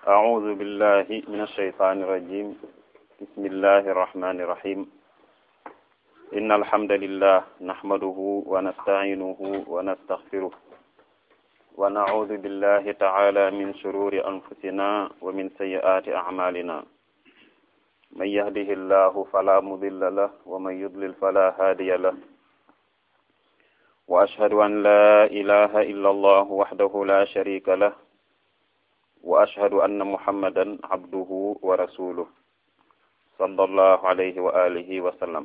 أعوذ بالله من الشيطان الرجيم بسم الله الرحمن الرحيم إن الحمد لله نحمده ونستعينه ونستغفره ونعوذ بالله تعالى من شرور أنفسنا ومن سيئات أعمالنا من يهده الله فلا مضل له ومن يضلل فلا هادي له وأشهد أن لا إله إلا الله وحده لا شريك له وأشهد أن محمدا عبده ورسوله صلى الله عليه وآله وسلم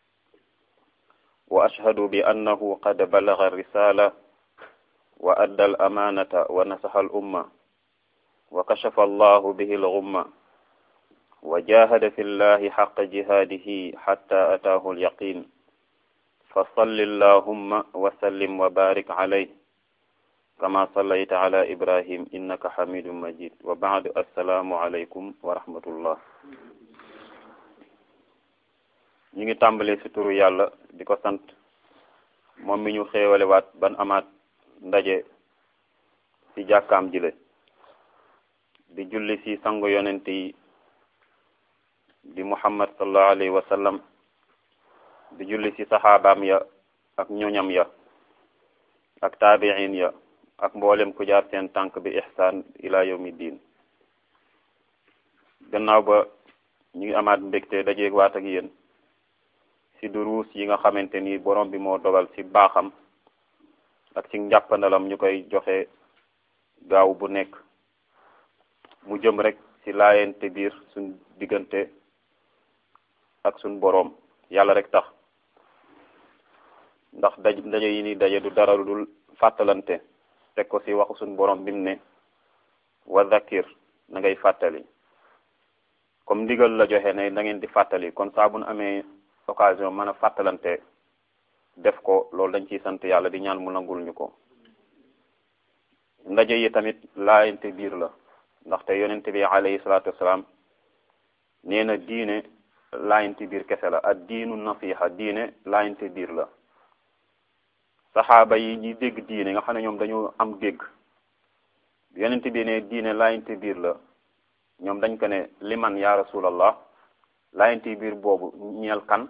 وأشهد بأنه قد بلغ الرسالة وأدى الأمانة ونصح الأمة وكشف الله به الغمة وجاهد في الله حق جهاده حتى أتاه اليقين فصل اللهم وسلم وبارك عليه كما صليت على إبراهيم إنك حميد مجيد وبعد السلام عليكم ورحمة الله ñi ngi tàmbalee ci turu yàlla di ko sant moom mi ñu xéewale waat ban amaat ndaje ci jàkkaam jile di julli ci sangu yonent yi di muhammad sallallahu alayhi wa sallam di julli ci saxaabaam ya ak ñoñam ya ak taabiin ya ak mboolem ku jaar seen tànk bi ihsaan ila yawmi diin gannaaw ba ñu ngi amaat mbégte dajeeg waat ak yéen ci duruus yi nga xamante ni borom bi moo dogal ci baaxam ak ci njàppandalam ñu koy joxe gaaw bu nekk mu jëm rek ci laayente biir suñ diggante ak suñ boroom yàlla rek tax ndax daj ndaje yi ni daje du dara lu dul fàttalante teg ko ci waxu suñ boroom bi mu ne wa zakir na ngay fàttali comme ndigal la joxe ne da ngeen di fàttali kon saa bu nu amee occasion mën a fàttalante def ko loolu dañ ciy sant yàlla di ñaan mu nangul ñu ko ndaje yi tamit laayante biir la ndaxte yonent bi alayhi salaatu wasalaam nee na diine laayante biir kese la ak diinu nasiha diine laayante biir la saxaaba yi ñi dégg diine nga xam ne ñoom dañoo am dégg yonent bi ne diine laayante biir la ñoom dañ ko ne liman ya rasulallah laayante biir boobu ñeel kan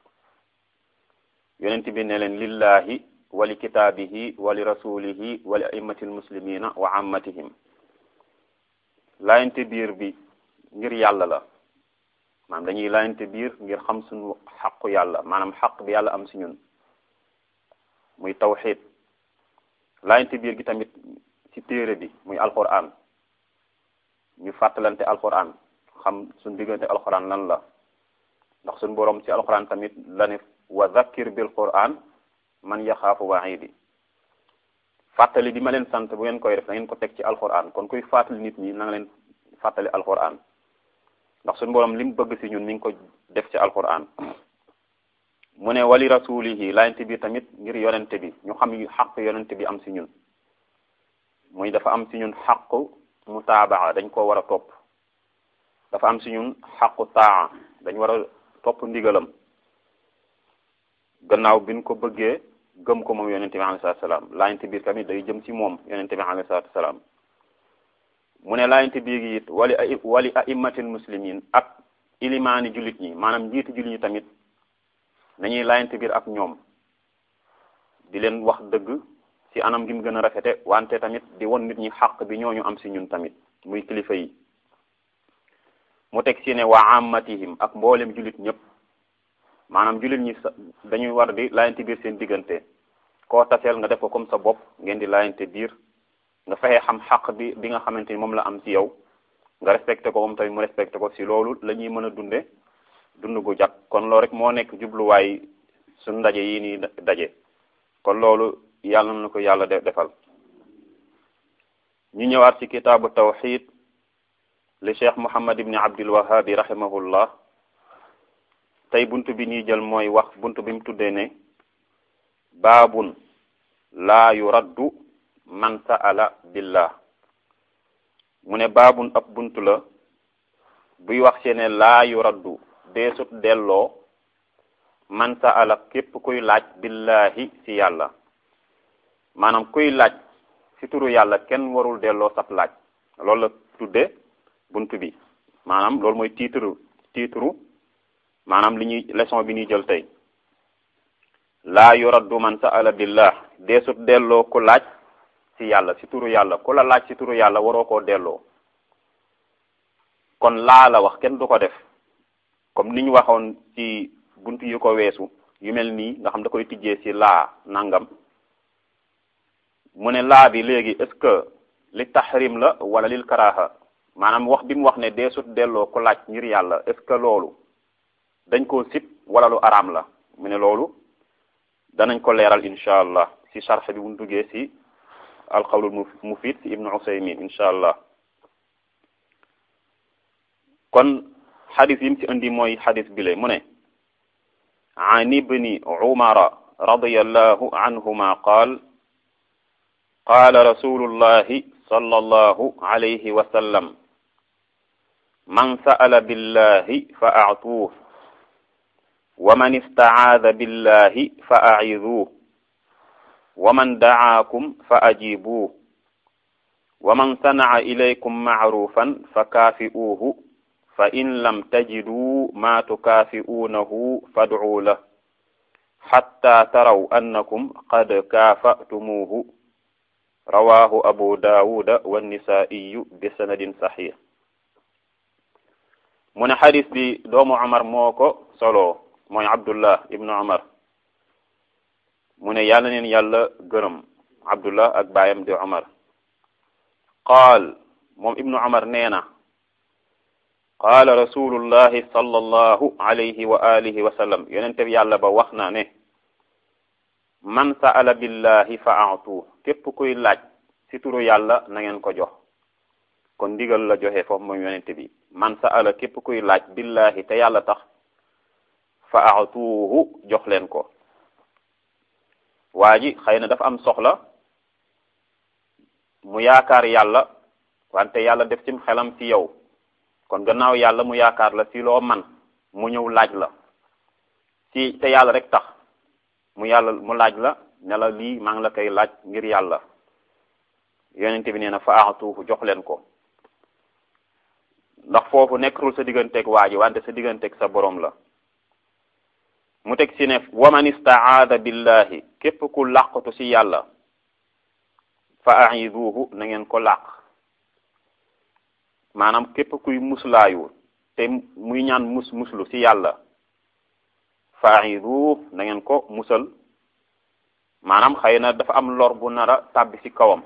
yonent bi ne leen lillahi wali kitaabihi wali rasulihi wali a'immati almuslimina wa ammatihim laayante biir bi ngir yàlla la maanaam dañuy laayante biir ngir xam suñu xaqu yàlla maanaam xaq bi yàlla am si ñun muy tawxid laayante biir gi tamit ci téere bi muy alquran ñu fàttalante alquran xam suñ diggante alquran lan la ndax suñ boroom ci alquran tamit la ne wa zakkir bil quran man yaxaafu waidi fàttali bi ma leen sant bu ngeen koy def da ngeen ko teg ci alquran kon kuy fàttali nit ñi na nga leen fàttali alquran ndax suñu boroom li mu bëgg ci ñun mi ngi ko def ci alquran mu ne wali rasulihi laayante bi tamit ngir yonente bi ñu xam xaq yonente bi am ci ñun muy dafa am ci ñun xaqu mutaabaa dañ ko war a topp dafa am ci ñun xaqu taa dañ war a topp ndigalam gannaaw bi ñu ko bëggee gëm ko moom yonente bi alayhi salaatu salaam laayante biir tamit day jëm ci moom yonente bi alayhi salaatu salaam mu ne laayante biir gi it wali ay wali aimmatil muslimin ak ilimaani jullit ñi maanaam njiitu jullit ñi tamit nañuy laayante biir ak ñoom di leen wax dëgg ci anam gi mu gën a rafete wante tamit di won nit ñi xaq bi ñooñu am ci ñun tamit muy kilifa yi mu teg ci ne waa ammatihim ak mboolem jullit ñëpp maanaam jullit ñi dañuy war di laayante biir seen diggante koo taseel nga def ko comme sa bopp ngeen di laayante biir nga fexe xam xaq bi bi nga xamante ni moom la am ci yow nga respecté ko moom tamit mu respecté ko ci loolu la ñuy mën a dunde dund gu jag kon loolu rek moo nekk jubluwaay suñ ndaje yi nii daje kon loolu yàlla na ko yàlla defal ñu ñëwaat ci kitaabu tawxid li cheikh muhammad ibni abdul wahabi rahimahullah tey buntu bi ñuy jël mooy wax buntu bi mu tuddee ne baabun laa yuraddu man sa'ala billah mu ne baabun ab buntu la buy wax ci ne laa yuraddu deesut delloo man sa'ala képp kuy laaj billahi ci yàlla maanaam kuy laaj ci turu yàlla kenn warul delloo sab laaj loolu la tudde bunt bi maanaam loolu mooy titre titre maanaam li ñuy leçon bi ñuy jël tey laa yuraddu man sa'ala billah deesut delloo ku laaj ci yàlla ci turu yàlla ku la laaj ci turu yàlla waroo koo delloo kon laa la wax kenn du ko def comme ni ñu waxoon ci bunt yu ko weesu yu mel nii nga xam da koy tijjee ci laa nangam mu ne laa bi léegi est-ce que li tahrim la wala lil karaha maanaam wax bi mu wax ne deesut delloo ku laaj ngir yàlla est-ce que loolu dañ koo sib wala lu araam la mu ne loolu danañ ko leeral incha allah ci sharx bi bu ñu duggee ci alqawlul mufid ci ibnu usaymin incha allah kon xadis yi mu ci indi mooy xadis bi le mu ne an ibni umara radiyallahu anhuma qaal qaala rasulullahi sallallahu alayhi wa sallam man sa'ala billahi fa a'tuuh wa man istacaada billahi fa aciduuh wa man dacaakum fa ajiibuuh wa man sanaca ilaykum macruufan fa kaafi'uuhu fa in lam tajiduu maa tukaafi'uunahu fadcuu lah xatta taraw annakum qad kaafa'tumuuhu rawaahu abu daawuda wannisaa'iyu bi sanadin saxiix mu ne xadis bi doomu Umar moo ko solo mooy Abdullah ibnu Umar mu ne yàlla neen yàlla gërëm Abdullah ak baayam di Umar qaal moom ibnu Umar nee na qaala rasulullahi sallallahu alayhi wa alihi wa sallam yonente bi yàlla ba wax na ne man sa'ala billahi fa a'tu képp kuy laaj ci turu yàlla na ngeen ko jox kon ndigal la joxe foofu moom yonente bi man sa'ala képp kuy laaj billahi te yàlla tax fa a'tuhu jox leen ko waa ji xëy na dafa am soxla mu yaakaar yàlla wante yàlla def ci xelam ci yow kon gannaaw yàlla mu yaakaar la ci loo man mu ñëw laaj la ci te yàlla rek tax mu yàlla mu laaj la ne la lii maa ngi la koy laaj ngir yàlla yonente bi nee na fa a'tuhu jox leen ko ndax foofu nekkatul sa digganteeg waa ji wante sa digganteeg sa borom la mu teg ci ne waman istaada billahi képp ku làqatu ci yàlla fa a'iduhu na ngeen ko làq maanaam képp kuy muslaayu te muy ñaan mus muslu ci yàlla fa a'iduhu na ngeen ko musal maanaam xëy na dafa am lor bu nara tàbbi ci kawam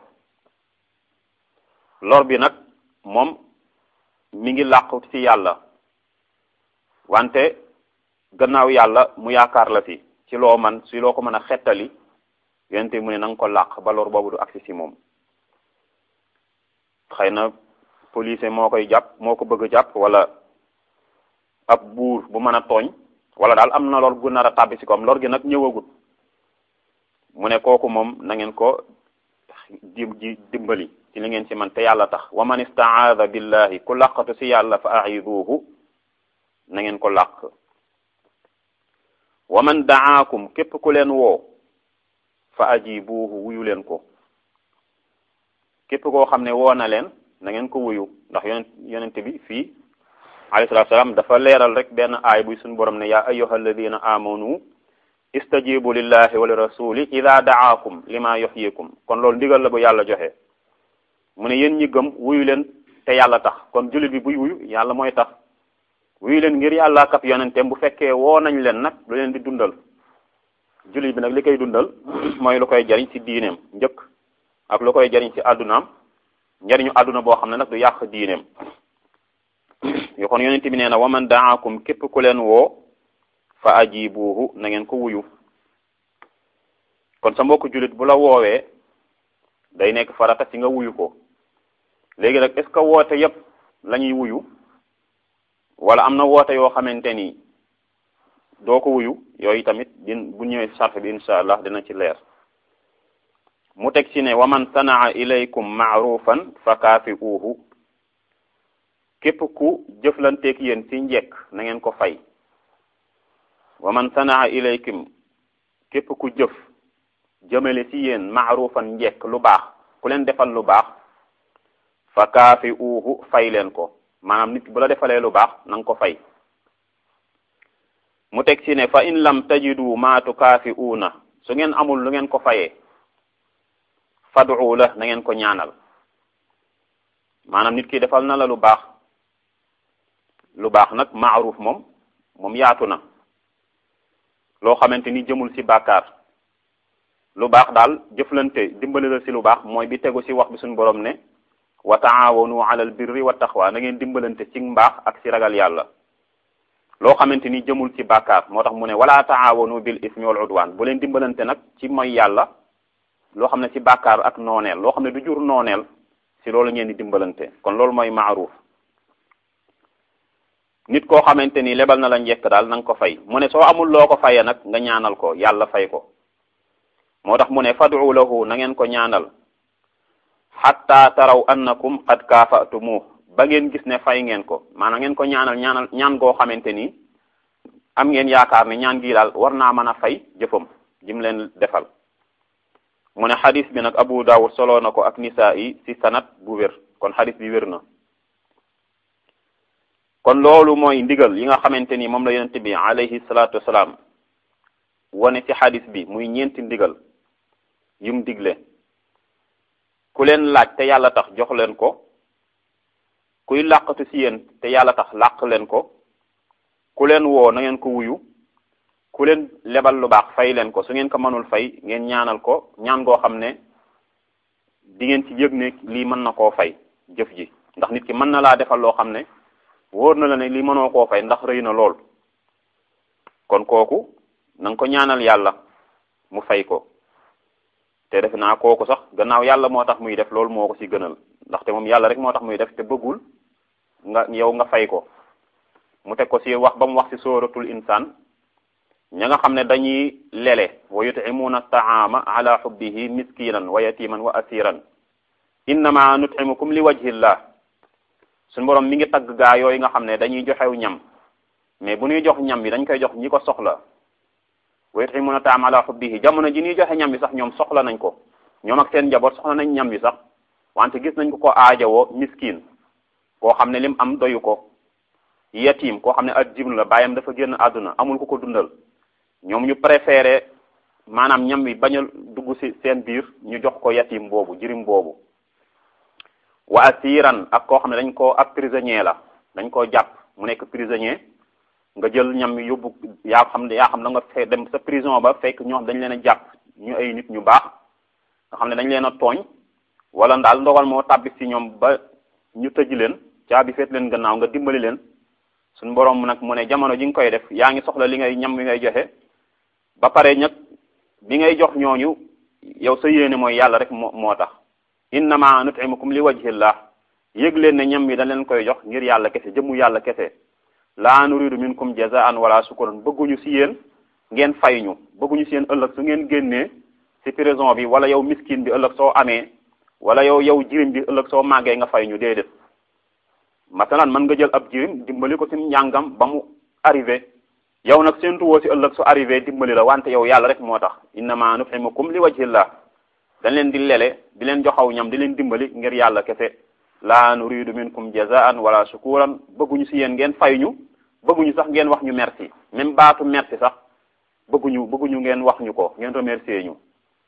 lor bi nag moom mi ngi làqu ci yàlla wante gannaaw yàlla mu yaakaar la fi ci loo man si loo ko mën a xettali yonente mu ne na nga ko làq ba lor boobu du agsi ci moom xëy na police moo koy jàpp moo ko bëgg a jàpp wala ab buur bu mën a tooñ wala daal am na lor gu nar a tàbbi ci koom lor gi nag ñëwagut mu ne kooku moom na ngeen ko ji ji dimbali ci li ngeen ci man te yàlla tax wa man istaada billahi ku làqatu ci yàlla fa a'iduhu na ngeen ko làq wa man da'aakum képp ku leen woo fa ajibuhu wuyu leen ko képp koo xam ne woo na leen na ngeen ko wuyu ndax yonent yonent bi fii alayhi salaatu salaam dafa leeral rek benn aay buy suñu borom ne yaa ayyuha alladina amanu istajibu lillahi wa li rasuli ida da'aakum lima yuhyikum kon loolu ndigal la bu yàlla joxe mu ne yéen ñi gëm wuyu leen te yàlla tax kon jullit bi buy wuyu yàlla mooy tax wuyu leen ngir yàlla kap yonenteem bu fekkee woo nañ leen nag lu leen di dundal jullit bi nag li koy dundal mooy lu koy jariñ ci diineem njëkk ak lu koy jariñ ci àddunaam njariñu àdduna boo xam ne nag du yàq diineem yo kon yonent bi nee na waman daakum képp ku leen woo fa ajibuhu na ngeen ko wuyu kon sa mbokku jullit bu la woowee day nekk farata ci nga wuyu ko léegi nag est ce que woote yépp la ñuy wuyu wala am na woote yoo xamante ni doo ko wuyu yooyu tamit din bu ñëwee sarf bi insha allah dina ci leer mu teg ci ne waman sanaa ilaykum maarufan fa kaafi'uuhu képp ku jëflanteeg yéen ci njekk na ngeen ko fay waman sanaa ilaykum képp ku jëf jëmale ci yéen maarufan njekk lu baax ku leen defal lu baax fa kaafi'uuhu fay leen ko maanaam nit ki bu la defalee lu baax na nga ko fay mu teg ci ne fa in lam tajidu ma tukaafi'uuna su ngeen amul lu ngeen ko fayee fad'u la na ngeen ko ñaanal maanaam nit ki defal na la lu baax lu baax nag maaruf moom moom yaatu na loo xamante ni jëmul ci bàkkaar lu baax daal jëflante dimbali la ci lu baax mooy bi tegu ci wax bi suñu borom ne wa taawanu alal birri wa taqwa na ngeen dimbalante ci mbaax ak ci ragal yàlla loo xamante ni jëmul ci bàkkaar moo tax mu ne wala taawanu bil ismi wal udwan bu leen dimbalante nag ci mooy yàlla loo xam ne ci bàkkaar ak nooneel loo xam ne du jur nooneel ci loolu ngeen di dimbalante kon loolu mooy maaruf nit koo xamante ni lebal na la njekk daal na nga ko fay mu ne soo amul loo ko fayee nag nga ñaanal ko yàlla fay ko moo tax mu ne fad'u lahu na ngeen ko ñaanal xatta taraw annakum qad kaafatumu ba ngeen gis ne fay ngeen ko maanaam ngeen ko ñaanal ñaanal ñaan goo xamante ni am ngeen yaakaar ne ñaan gii daal war naa mën a fay jëfam jim leen defal mu ne xadis bi nag Abu Dawud solo na ko ak nisaa yi ci sanat bu wér kon xadis bi wér na kon loolu mooy ndigal yi nga xamante ni moom la yonente bi alayhi salaatu wasalaam wane ci xadis bi muy ñeenti ndigal yum digle ku leen laaj te yàlla tax jox leen ko kuy làqatu ci yéen te yàlla tax làq leen ko ku leen woo na ngeen ko wuyu ku leen lebal lu baax fay leen ko su ngeen ko mënul fay ngeen ñaanal ko ñaan goo xam ne di ngeen ci yëg ne lii mën na koo fay jëf ji ndax nit ki mën na laa defal loo xam ne wóor na la ne lii mënoo koo fay ndax rëy na lool kon kooku na nga ko ñaanal yàlla mu fay ko te def naa kooku sax gannaaw yàlla moo tax muy def loolu moo ko ci gënal ndaxte moom yàlla rek moo tax muy def te bëggul nga yow nga fay ko mu teg ko ci wax ba mu wax ci sóoratul insaan ña nga xam ne dañuy lele wa yut'imuuna taama ala xubbihi miskinan wa yatiman wa asiran innama nut'imukum li wajhillah suñu borom mi ngi tagg gaa yooyu nga xam ne dañuy joxew ñam mais bu ñuy jox ñam bi dañ koy jox ñi ko soxla wa yut'imuuna taama ala xubbihi jamono ji ñuy joxe ñam bi sax ñoom soxla nañ ko ñoom ak seen njaboot soxla nañ ñam bi sax wante gis nañ ko ko aajowoo miskin koo xam ne lim am doyu ko yatim koo xam ne ak jiblu la bàyyam dafa génn àdduna amul ko ko dundal ñoom ñu préféré maanaam ñam wi bañ a dugg ci seen biir ñu jox ko yatim boobu jirim boobu wa asiran ak koo xam ne dañ koo ab prisonnier la dañ koo jàpp mu nekk prisonnier nga jël ñam wi yóbbu yaa xam ne yaa xam da nga fe dem sa prison ba fekk ñoo xam dañ leen a jàpp ñu ay nit ñu baax nga xam ne dañ leen a tooñ wala daal ndogal moo tàbbi ci ñoom ba ñu tëj leen caabi feet leen gannaaw nga dimbali leen suñu borom nag mu ne jamono ji nga koy def yaa ngi soxla li ngay ñam wi ngay joxe ba pare nag bi ngay jox ñooñu yow sa yéene mooy yàlla rek moo moo tax innama nut'imukum li wajhillah yëg leen ne ñam wi dañ leen koy jox ngir yàlla kese jëmmu yàlla kese laa nuridu minkum jazaan wala sukuran bëgguñu ci yéen ngeen fay ñu bëgguñu ci yéen ëllëg su ngeen génnee ci prison bi wala yow miskin bi ëllëg soo amee wala yow yow jirim bi ëllëg soo màggee nga fay ñu déedéet masalan mën nga jël ab jirim dimbali ko ci njàngam ba mu arrivé yow nag seentu woo ci ëllëg su arrivé dimbali la wante yow yàlla rek moo tax innama nut'imukum li wajhillah dañ leen di lele di leen joxaw ñam di leen dimbali ngir yàlla kese la nuridu minkum jazaan wala shukuran bëgguñu ci yéen ngeen fay ñu bëgguñu sax ngeen wax ñu merci même baatu merci sax bëgguñu bëgguñu ngeen wax ñu ko ngeen remercier ñu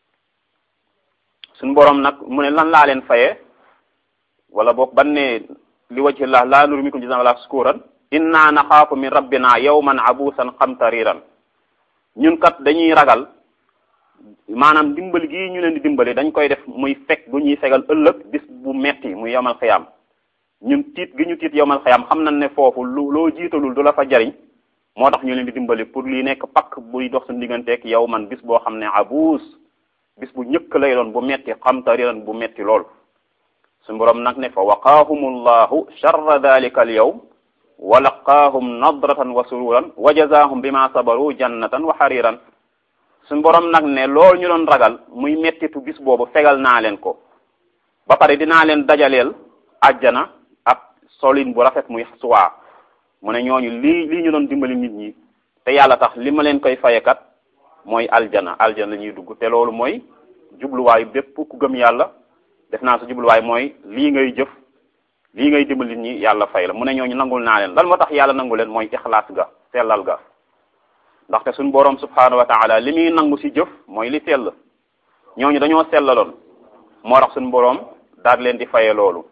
suñu borom nag mu ne lan laa leen fayee wala boog ban ne li wajhillah la nuridu minkum jazaan wala shukuran inna naxaafu min rabbina yawman abusan qamtariran ñun kat dañuy ragal maanaam dimbali gii ñu leen di dimbali dañ koy def muy fekk bu ñuy fegal ëllëg bis bu metti muy yowmal xiyam ñun tiit gi ñu tiit yowmal xiyam xam nañ ne foofu lu loo jiitalul du la fa jariñ moo tax ñu leen di dimbali pour lii nekk pakk buy dox suñu digganteeg yow man bis boo xam ne abuus bis bu ñëkk lay doon bu metti qamtariran bu metti lool suñu borom nag ne fa waqaahumullahu sharra dalika al yawm wa laqaahum nadratan wa sururan wa jazaahum bima sabaru jannatan wa xariran suñ borom nag ne loolu ñu doon ragal muy mettitu bis boobu fegal naa leen ko ba pare dinaa leen dajaleel àjjana ak solin bu rafet muy suwaa mu ne ñooñu lii lii ñu doon dimbali nit ñi te yàlla tax li ma leen koy fayekat mooy aljana aljana la ñuy dugg te loolu mooy jubluwaayu bépp ku gëm yàlla def naa sa jubluwaay mooy lii ngay jëf lii ngay dimbali ñi yàlla fay la mu ne ñooñu nangul naa leen lan moo tax yàlla nangu leen mooy ixlaas ga sellal ga ndaxte suñ boroom subhanahu wa taala li muy nangu ci jëf mooy li sell ñooñu dañoo sellaloon moo tax suñ boroom daal leen di faye loolu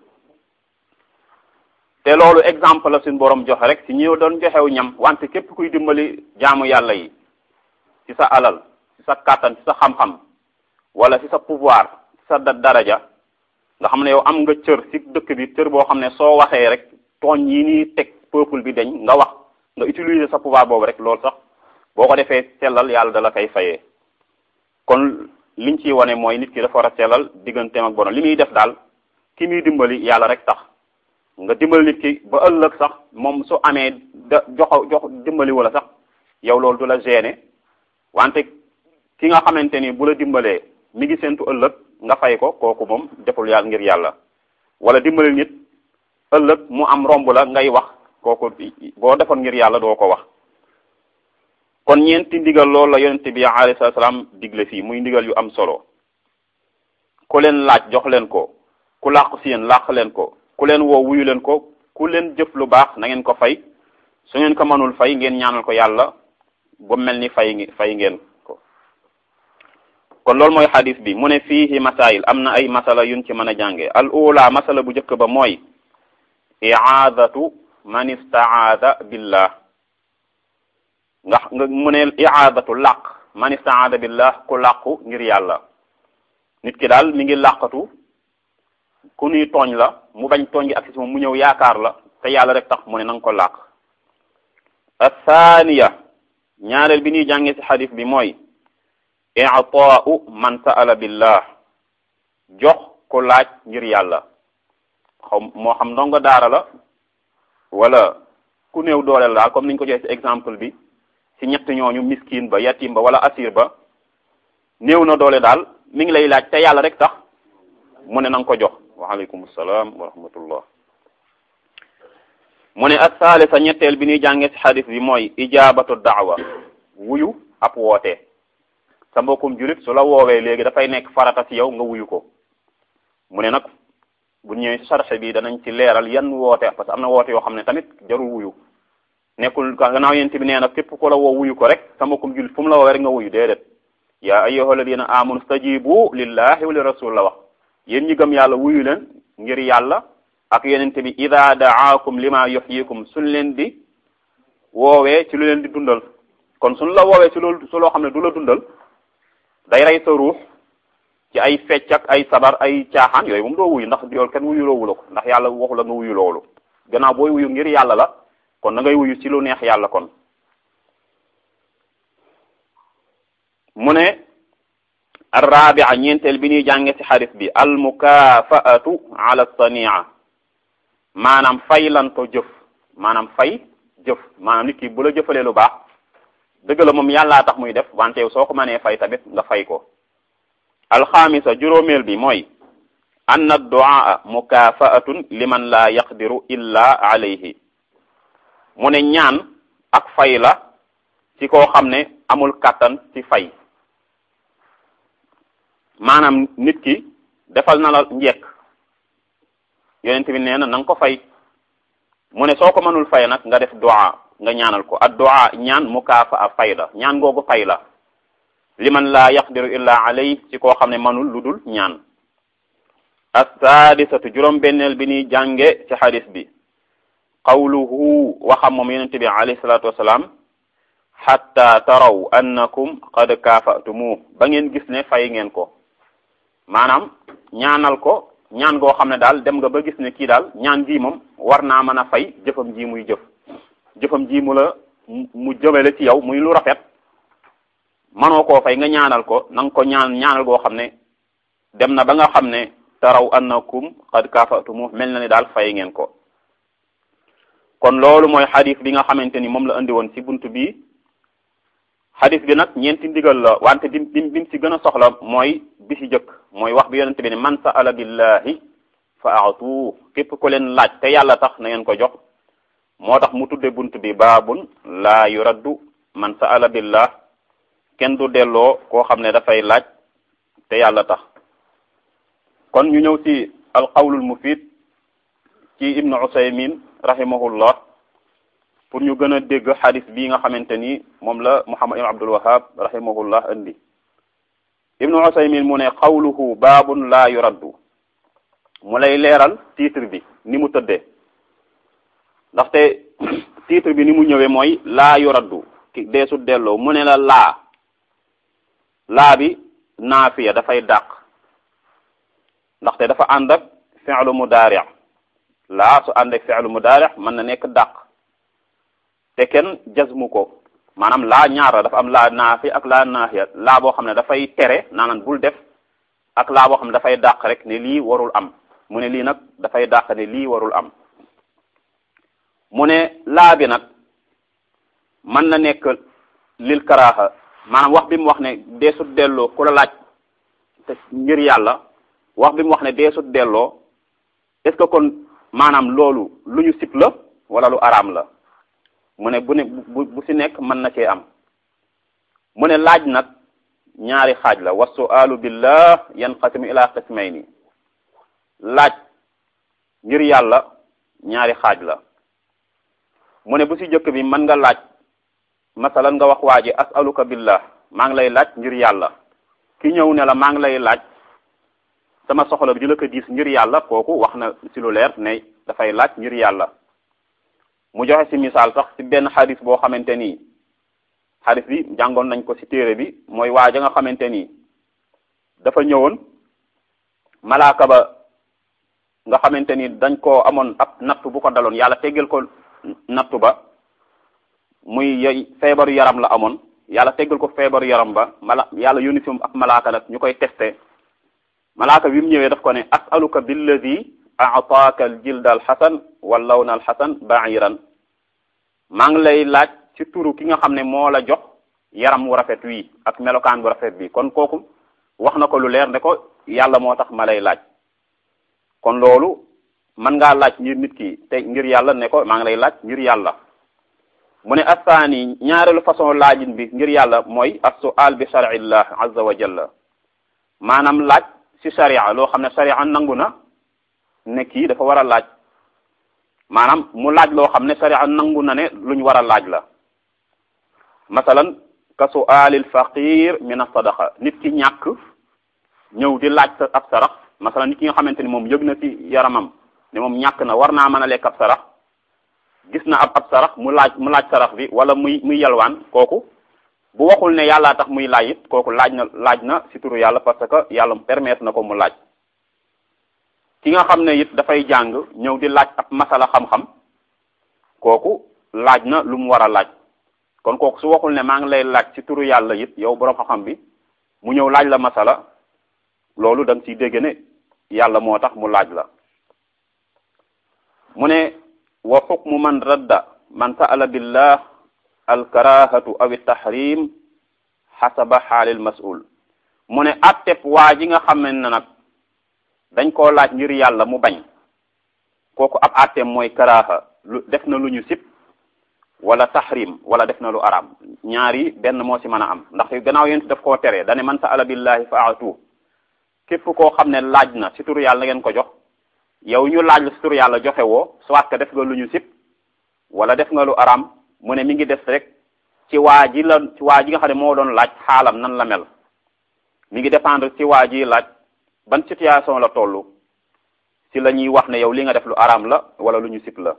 te loolu exemple la suñ boroom joxe rek ci ñi doon joxew ñam wante képp kuy dimbali jaamu yàlla yi ci sa alal ci sa kàttan ci sa xam-xam wala ci sa pouvoir ci sa daraja nga xam ne yow am nga cër ci dëkk bi cër boo xam ne soo waxee rek tooñ yi nii teg peuple bi dañ nga wax nga utiliser sa pouvoir boobu rek loolu sax boo ko defee sellal yàlla dala koy fayee kon liñ ciy wane mooy nit ki dafa war a sellal digganteem ak borom li muy def daal ki muy dimbali yàlla rek tax nga dimbali nit ki ba ëllëg sax moom su amee da jox jox dimbali wala sax yow loolu du la gêner wante ki nga xamante ni bu la dimbalee mi ngi séntu ëllëg nga fay ko kooku moom deful yàlla ngir yàlla wala dimbali nit ëllëg mu am romb la ngay wax kooku boo defoon ngir yàlla doo ko wax kon ñeenti ndigal loolu la yonente bi alayhi salaam digle fii muy ndigal yu am solo ku leen laaj jox leen ko ku làqu si yéen làq leen ko ku leen woo wuyu leen ko ku leen jëf lu baax na ngeen ko fay su ngeen ko mënul fay ngeen ñaanal ko yàlla ba mel ni fay fay ngeen ko kon loolu mooy xadis bi mu ne fiihi masail am na ay masala yuñ ci mën a jànge al ula masala bu njëkk ba mooy i'aadatu man istaada billah nga nga mu ne i'aadatu làq man istaada billah ku làqu ngir yàlla nit ki daal mi ngi làqatu ku nuy tooñ la mu bañ tooñ gi ak si moom mu ñëw yaakaar la te yàlla rek tax mu ne na nga ko làq athaniya ñaareel bi ñuy jànge ci xadis bi mooy i'taa'u man sa'ala billah jox ko laaj ngir yàlla xaw moo xam ndongo daara la wala ku néew dooleel daal comme niñ ko joxe ci exemple bi ci ñett ñooñu miskin ba yatim ba wala asir ba néew na doole daal mi ngi lay laaj te yàlla rek tax mu ne na nga ko jox waaleykum salaam wa rahmatullah mu ne asaalisa ñetteel bi ñuy jànge ci xadis bi mooy ijaabatu daawa wuyu ab woote sa mbokkum julit su la woowee léegi dafay nekk farata ci yow nga wuyu ko mu ne nag bu ñëwee ci sarxe bi danañ ci leeral yan woote parce que am na woote yoo xam ne tamit jarul wuyu nekkul gannaaw yent bi nee na képp ko la woo wuyu ko rek sa mbokkum julit fu mu la woowee rek nga wuyu déedéet yaa ayyuha alladina amanu stajibu lillahi wa li rasul la wax yéen ñi gëm yàlla wuyu leen ngir yàlla ak yonente bi ida daakum lima yuhyikum suñ leen di woowee ci lu leen di dundal kon suñ la woowee ci loolu su loo xam ne du la dundal day rey sa ruux ci ay fecc ak ay sabar ay caaxaan yooyu moom doo wuyu ndax yool kenn wuyu loowu la ko ndax yàlla waxu la nga wuyu loolu gannaaw booy wuyu ngir yàlla la kon da ngay wuyu ci lu neex yàlla kon mu ne arrabia ñeenteel bi ñuy jànge ci xadis bi al mukafaatu ala sania maanaam fay lanto jëf maanaam fay jëf maanaam nit ki bu la jëfalee lu baax dëgg la moom yàllaa tax muy def wante yow soo ko mënee fay tamit nga fay ko alxamisa juróomeel bi mooy anna duaa mukafaatun liman la yaqdiru illa alayhi mu ne ñaan ak fay la ci koo xam ne amul kàttan ci fay maanaam nit ki defal na la njekk yonent bi nee na na nga ko fay mu ne soo ko mënul fay nag nga def du'a nga ñaanal ko ad du'a ñaan mukaafa a fay la ñaan googu fay la liman laa yaqdiru illa alay ci koo xam ne mënul lu dul ñaan assaadisatu juróom benneel bi ñuy jànge ci xadis bi qawluhu waxam moom yonent bi alayhi salaatu wasalaam xatta taraw annakum qad kaafatumu ba ngeen gis ne fay ngeen ko maanaam ñaanal ko ñaan goo xam ne daal dem nga ba gis ne kii daal ñaan gi moom war naa mën a fay jëfam ji muy jëf jëfam ji mu la mu jëmale ci yow muy lu rafet manoo koo fay nga ñaanal ko na nga ko ñaan ñaanal goo xam ne dem na ba nga xam ne taraw annakum qad kaafatumu mel na ni daal fay ngeen ko kon loolu mooy xadis bi nga xamante ni moom la andi woon ci buntu bi xadis bi nag ñeenti ndigal la wante bi bi bi ci gën a soxla mooy bi ci jëkk mooy wax bi yonente bi ne man sa'ala billahi fa a'tu képp ku leen laaj te yàlla tax na ngeen ko jox moo tax mu tudde bunt bi baabun laa yuraddu man sa'ala billah kenn du delloo koo xam ne dafay laaj te yàlla tax kon ñu ñëw ci alqawlul mufid ci ibnu usaymin rahimahullah pour ñu gën a dégg xadis bii nga xamante ni moom la muhammad ibn abdul wahab rahimahullah indi ibnu usaymin mu ne qawluhu baabun laa yuraddu mu lay leeral titre bi ni mu tëddee ndaxte titre bi ni mu ñëwee mooy laa yuraddu ki deesu delloo mu ne la laa laa bi naafiya dafay dàq ndaxte dafa ànd ak fi'lu mudaari laa su ànd ak fi'lu mudaari mën na nekk dàq te kenn jazmu ko maanaam laa ñaar la dafa am laa naafi ak laa naafiya laa boo xam ne dafay tere naanaan bul def ak laa boo xam ne dafay dàq rek ne lii warul am mu ne lii nag dafay dàq ne lii warul am mu ne laa bi nag mën na nekk lil karaaxa maanaam wax bi mu wax ne deesut delloo ku la laaj te ngir yàlla wax bi mu wax ne deesut delloo est-ce que kon maanaam loolu lu ñu sib la wala lu araam la mu ne bu ne bu bu si nekk mën na cee am mu ne laaj nag ñaari xaaj la wa su'alu billah yanqasimu ila qismayni laaj ngir yàlla ñaari xaaj la mu ne bu si jëkk bi mën nga laaj masalan nga wax waa ji as'aluka billah maa ngi lay laaj ngir yàlla ki ñëw ne la maa ngi lay laaj sama soxla bi di la ko diis ngir yàlla kooku wax na si lu leer ne dafay laaj ngir yàlla mu joxe si misaal sax si benn xadis boo xamante ni xadis bi jàngoon nañ ko si téere bi mooy waa ja nga xamante ni dafa ñëwoon malaaka ba nga xamante ni dañ koo amoon ab nattu bu ko daloon yàlla teggal ko nattu ba muy yey feebaru yaram la amoon yàlla teggal ko feebaru yaram ba mala yàlla yónni si moom ak malaaka nag ñu koy testé malaaka bi mu ñëwee daf ko ne asaluka billadi aataaka al jilda al xasan wal lawna al xasan bairan maa ngi lay laaj ci turu ki nga xam ne moo la jox yaram wu rafet wii ak melokaan bu rafet bi kon kooku wax na ko lu leer ne ko yàlla moo tax ma lay laaj kon loolu mën ngaa laaj ngir nit ki te ngir yàlla ne ko maa ngi lay laaj ngir yàlla mu ne asaani ñaareelu façon laajin bi ngir yàlla mooy as-su'al bi shar'illah azza wa jalla maanaam laaj ci sharia loo xam ne sharia nangu na ne kii dafa war a laaj maanaam mu laaj loo xam ne sharia nangu na ne luñ war a laaj la masalan ka su'alil faqir min as-sadaqa nit ki ñàkk ñëw di laaj sa ab sarax masalan nit ki nga xamante ni moom yëg na ci yaramam ne moom ñàkk na war naa mën a lekk ab sarax gis na ab ab sarax mu laaj mu laaj sarax bi wala muy muy yalwaan kooku bu waxul ne yàllaa tax muy laaj it kooku laaj na laaj na ci turu yàlla parce que yàlla permettre na ko mu laaj ki nga xam ne it dafay jàng ñëw di laaj ab masala xam-xam kooku laaj na lu mu war a laaj kon kooku su waxul ne maa ngi lay laaj ci turu yàlla it yow boroom xam-xam bi mu ñëw laaj la masala loolu da nga ciy dégg ne yàlla moo tax mu laaj la mu ne wa xukmu man radda man sa'ala billah alkarahatu aw tahrim xasaba xaalil mas'ul mu ne atteb waa ji nga xam ne nag dañ koo laaj ngir yàlla mu bañ kooku ab atteem mooy karaha lu def na lu ñu sib wala tahrim wala def na lu araam ñaari benn moo ci mën a am ndax gannaaw yéen daf koo tere dane man sa'ala billahi fa atu képp koo xam ne laaj na ci turu yàlla ngeen ko jox yow ñu laaj la ci turu yàlla joxe woo soit que def nga lu ñu sib wala def nga lu araam mu ne mi ngi def rek ci waa ji la ci waa ji nga xam ne moo doon laaj xaalam nan la mel mi ngi dépendre ci waa ji laaj ban situation la toll ci la ñuy wax ne yow li nga def lu araam la wala lu ñu sib la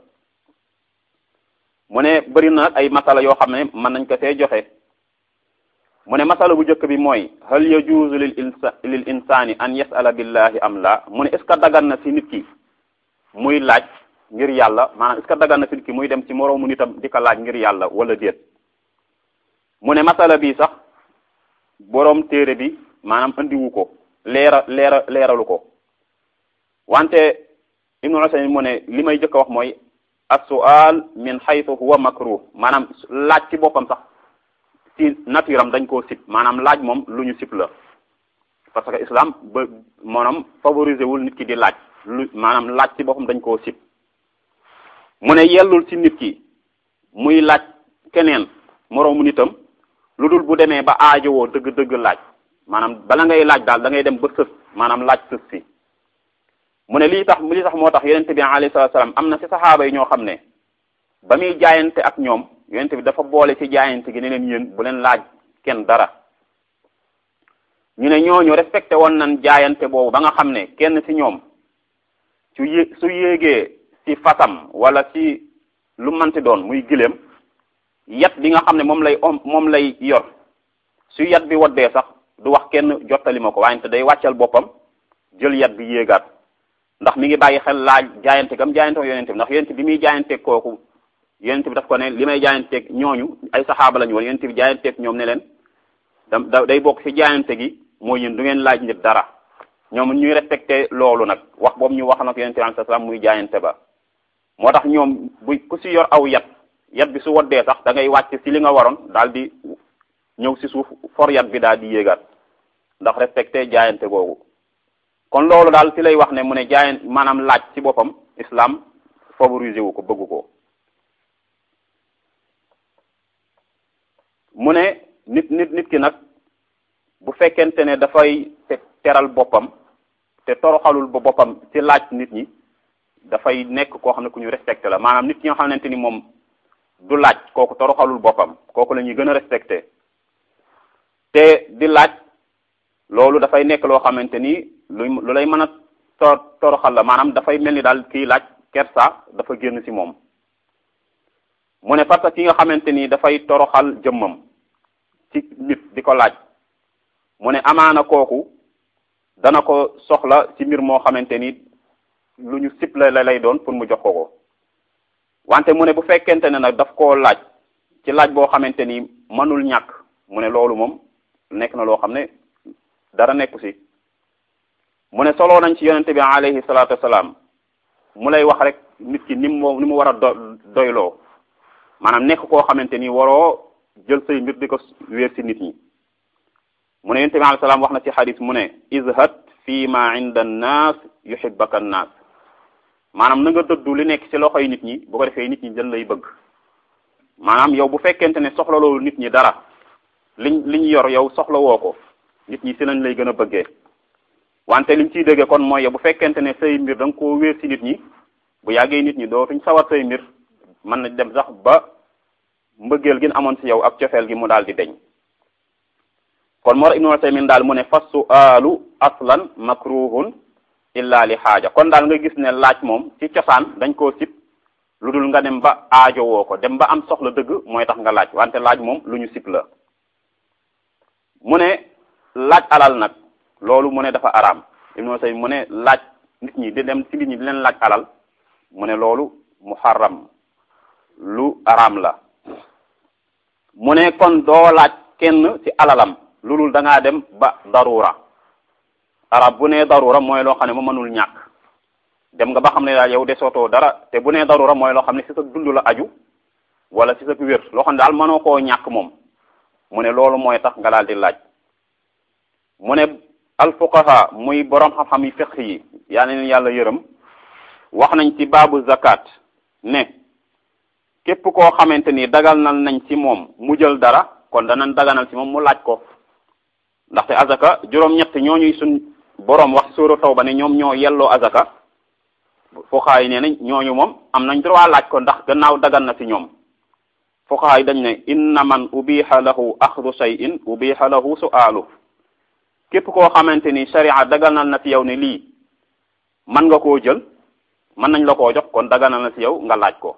mu ne bëri na ay masala yoo xam ne mën nañ ko see joxe mu ne masala bu njëkk bi mooy hal yajuuzu lil insa lil insani an yasala billahi am la mu ne est ce que dagan na ci nit ki muy laaj ngir yàlla maanaam est ce que dagan na ci nit ki muy dem ci moroomu nitam di ko laaj ngir yàlla wala déet mu ne masala bi sax boroom téere bi maanaam andiwu ko leera leera leeralu ko wante ibnu Usaymin mu ne li may jëkk a wax mooy as-su'al min haythu huwa makruh maanaam laaj ci boppam sax ci nature am dañ koo sib maanaam laaj moom lu ñu sib la parce que islam ba maanaam favoriser wul nit ki di laaj lu maanaam laaj ci boppam dañ koo sib mu ne yellul ci nit ki muy laaj keneen moroomu nitam lu dul bu demee ba aajowoo dëgg-dëgg laaj maanaam bala ngay laaj daal da ngay dem ba sës maanaam laaj sës si mu ne lii tax lii tax moo tax yonente bi alayhi salatu salaam am na ci saxaaba yi ñoo xam ne ba muy jaayante ak ñoom yonente bi dafa boole ci jaayante gi ne leen yéen bu leen laaj kenn dara ñu ne ñooñu respecté woon nañ jaayante boobu ba nga xam ne kenn ci ñoom su yé su yéegee ci fasam wala ci lu manti doon muy gileem yat bi nga xam ne moom lay om moom lay yor su yat bi waddee sax du wax kenn jottali ma ko waaye te day wàccal boppam jël yat bi yéegaat ndax mi ngi bàyyi xel laaj jaayante gam jaayante ak yonente bi ndax yonente bi muy jaayanteeg kooku yonente bi daf ko ne li may jaayanteeg ñooñu ay saxaaba lañu woon yonente bi jaayanteeg ñoom ne leen da day bokk ci jaayante gi mooy yéen du ngeen laaj nit dara ñoom ñuy respecté loolu nag wax boobu ñu wax nag yonente bi alayhi salaam muy jaayante ba moo tax ñoom bu ku si yor aw yat yat bi su waddee sax da ngay wàcc si li nga waroon daal di ñëw si suuf for yat bi daal di yéegaat ndax respecté jaayante googu kon loolu daal ci lay wax ne mu ne jaayan maanaam laaj ci boppam islam favorisé wu ko bëggu ko mu ne nit nit nit ki nag bu fekkente ne dafay teral boppam te toroxalul ba boppam ci laaj nit ñi dafay nekk koo xam ne ku ñu respecté la maanaam nit ñi nga xamante ni moom du laaj kooku toroxalul boppam kooku la ñuy gën a respecté te di laaj loolu dafay nekk loo xamante ni lu lu lay mën a tor toroxal la maanaam dafay mel ni daal kiy laaj kersa dafa génn ci moom mu ne parce que ki nga xamante ni dafay toroxal jëmmam ci nit di ko laaj mu ne amaana kooku dana ko soxla ci mbir moo xamante ni lu ñu sip la lay doon pour mu jox ko ko wante mu ne bu fekkente ne nag daf koo laaj ci laaj boo xamante ni mënul ñàkk mu ne loolu moom nekk na loo xam ne dara nekku ci mu ne soloo nañ ci yonente bi alayhi salaatu wasalaam mu lay wax rek nit ki ni mu ni mu war a do doyloo maanaam nekk koo xamante ni waroo jël say mbir di ko wéer ci nit ñi mu ne yonente bi alayhi salaam wax na ci xadis mu ne izhad fi ma inda annaas yuhibbaka annaas maanaam na nga dëddu li nekk ci loxoy nit ñi bu ko defee nit ñi dañ lay bëgg maanaam yow bu fekkente ne soxla loolu nit ñi dara liñ liñ yor yow soxla woo ko nit ñi ci lañ lay gën a bëggee wante liñ ciy déggee kon mooy yow bu fekkente ne say mbir da nga koo wéer ci nit ñi bu yàggee nit ñi dootuñ sawar say mbir mën na dem sax ba mbëggeel gi amoon ci yow ak cofeel gi mu daal di deñ kon moo Ibnu Usaymin daal mu ne fa su'aalu aslan makruhun illa li xaaja kon daal nga gis ne laaj moom ci cosaan dañ koo sib lu dul nga dem ba aajo woo ko dem ba am soxla dëgg mooy tax nga laaj wante laaj moom lu ñu sib la mu ne laaj alal nag loolu mu ne dafa araam Ibnu Usaymin mu ne laaj nit ñi di dem ci nit ñi di leen laaj alal mu ne loolu muharram lu araam la mu ne kon doo laaj kenn ci alalam lu dul da ngaa dem ba darura arab bu nee darura mooy loo xam ne mu mënul ñàkk dem nga ba xam ne daal yow de sootoo dara te bu nee darura mooy loo xam ne ci sa dund la aju wala ci sa wér loo xam ne daal mënoo koo ñàkk moom mu ne loolu mooy tax nga daal di laaj mu ne alfuqaha muy borom xam-xam yi fiqh yi yaa ne leen yàlla yërëm wax nañ ci baabu zakat ne képp koo xamante ni dagal nañ ci moom mu jël dara kon danañ daganal ci moom mu laaj ko ndaxte azaka juróom-ñett ñooñuy suñ boroom wax suura tawba ne ñoom ñoo yelloo azaka fuqahaa yi nee nañ ñooñu moom am nañ droit laaj ko ndax gannaaw dagan na ci ñoom fuqahaa yi dañ ne inna man ubiha lahu axdu shay'in ubiha lahu su'aalu képp koo xamante ni sharia daganal na ci yow ne lii mën nga koo jël mën nañ la koo jox kon daganal na ci yow nga laaj ko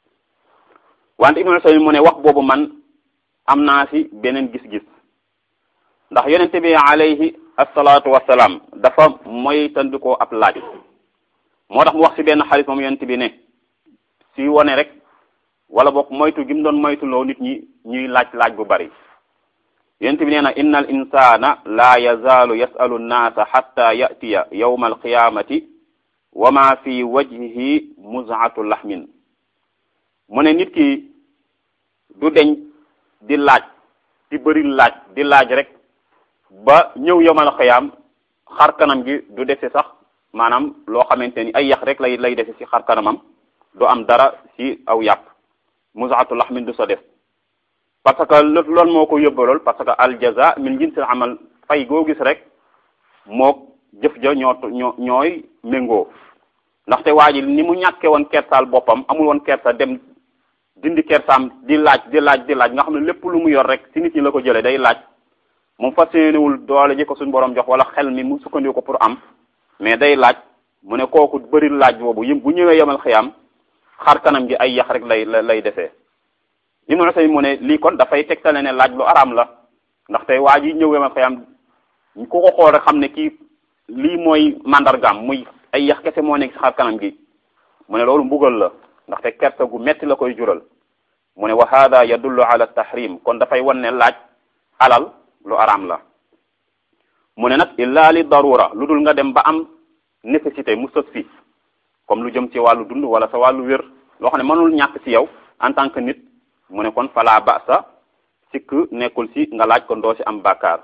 wante Ibnu Usaymin mu ne wax boobu man am naa ci beneen gis-gis ndax yonente bi alayhi asalaatu wasalaam dafa moytandikoo ab laaj moo tax mu wax ci benn xarit moom yonente bi ne si wone rek wala boog moytu gi mu doon moytuloo nit ñi ñuy laaj laaj bu bari yonente bi nee na inna al insana la yazaalu yasalu nnaasa xatta yatiya yawma alqiyamati wa ma fi wajhihi muzaatu lahmin mu ne nit ki du deñ di laaj di bëri laaj di laaj rek ba ñëw yomal xëyaam xar kanam gi du dese sax maanaam loo xamante ni ay yax rek lay lay dese ci xar kanamam du am dara ci aw yàpp musaatu laxmin du sa def parce que loolu moo ko yóbbalool parce que al jaza min jinsil amal fay goo gis rek moo jëf ja ñoo ñoo ñooy méngoo ndaxte waa ji ni mu ñàkkee woon kersaal boppam amul woon kersa dem dindi kersaam di laaj di laaj di laaj nga xam ne lépp lu mu yor rek ci nit ñi la ko jëlee day laaj moom fas yéenewul doole ji ko suñu borom jox wala xel mi mu sukkandiku ko pour am mais day laaj mu ne kooku bëri laaj boobu yim bu ñëwee yemal xiyam xar kanam gi ay yax rek lay lay defee Ibnu Usaymin mu ne lii kon dafay tegtale ne laaj lu araam la ndaxte waa ji ñëw yemal xiyam ku ko xool rek xam ne kii lii mooy mandargaam muy ay yax kese moo nekk ci xar kanam gi mu ne loolu mbugal la ndaxte kersa gu metti la koy jural mu ne wa hada yadullu ala tahrim kon dafay wan ne laaj alal lu araam la mu ne nag illa li darura lu dul nga dem ba am nécessité mu sës fi comme lu jëm ci wàllu dund wala sa wàllu wér loo xam ne mënul ñàkk ci yow en tant que nit mu ne kon fala ba sa sikk nekkul ci nga laaj kon doo ci am bàkkaar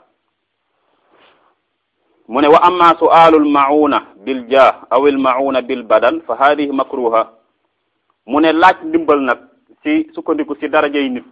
mu ne wa amma su'aalul mauna bil jah aw il mauna bil badan fa hadihi makruha mu ne laaj ndimbal nag ci sukkandiku ci darajay nit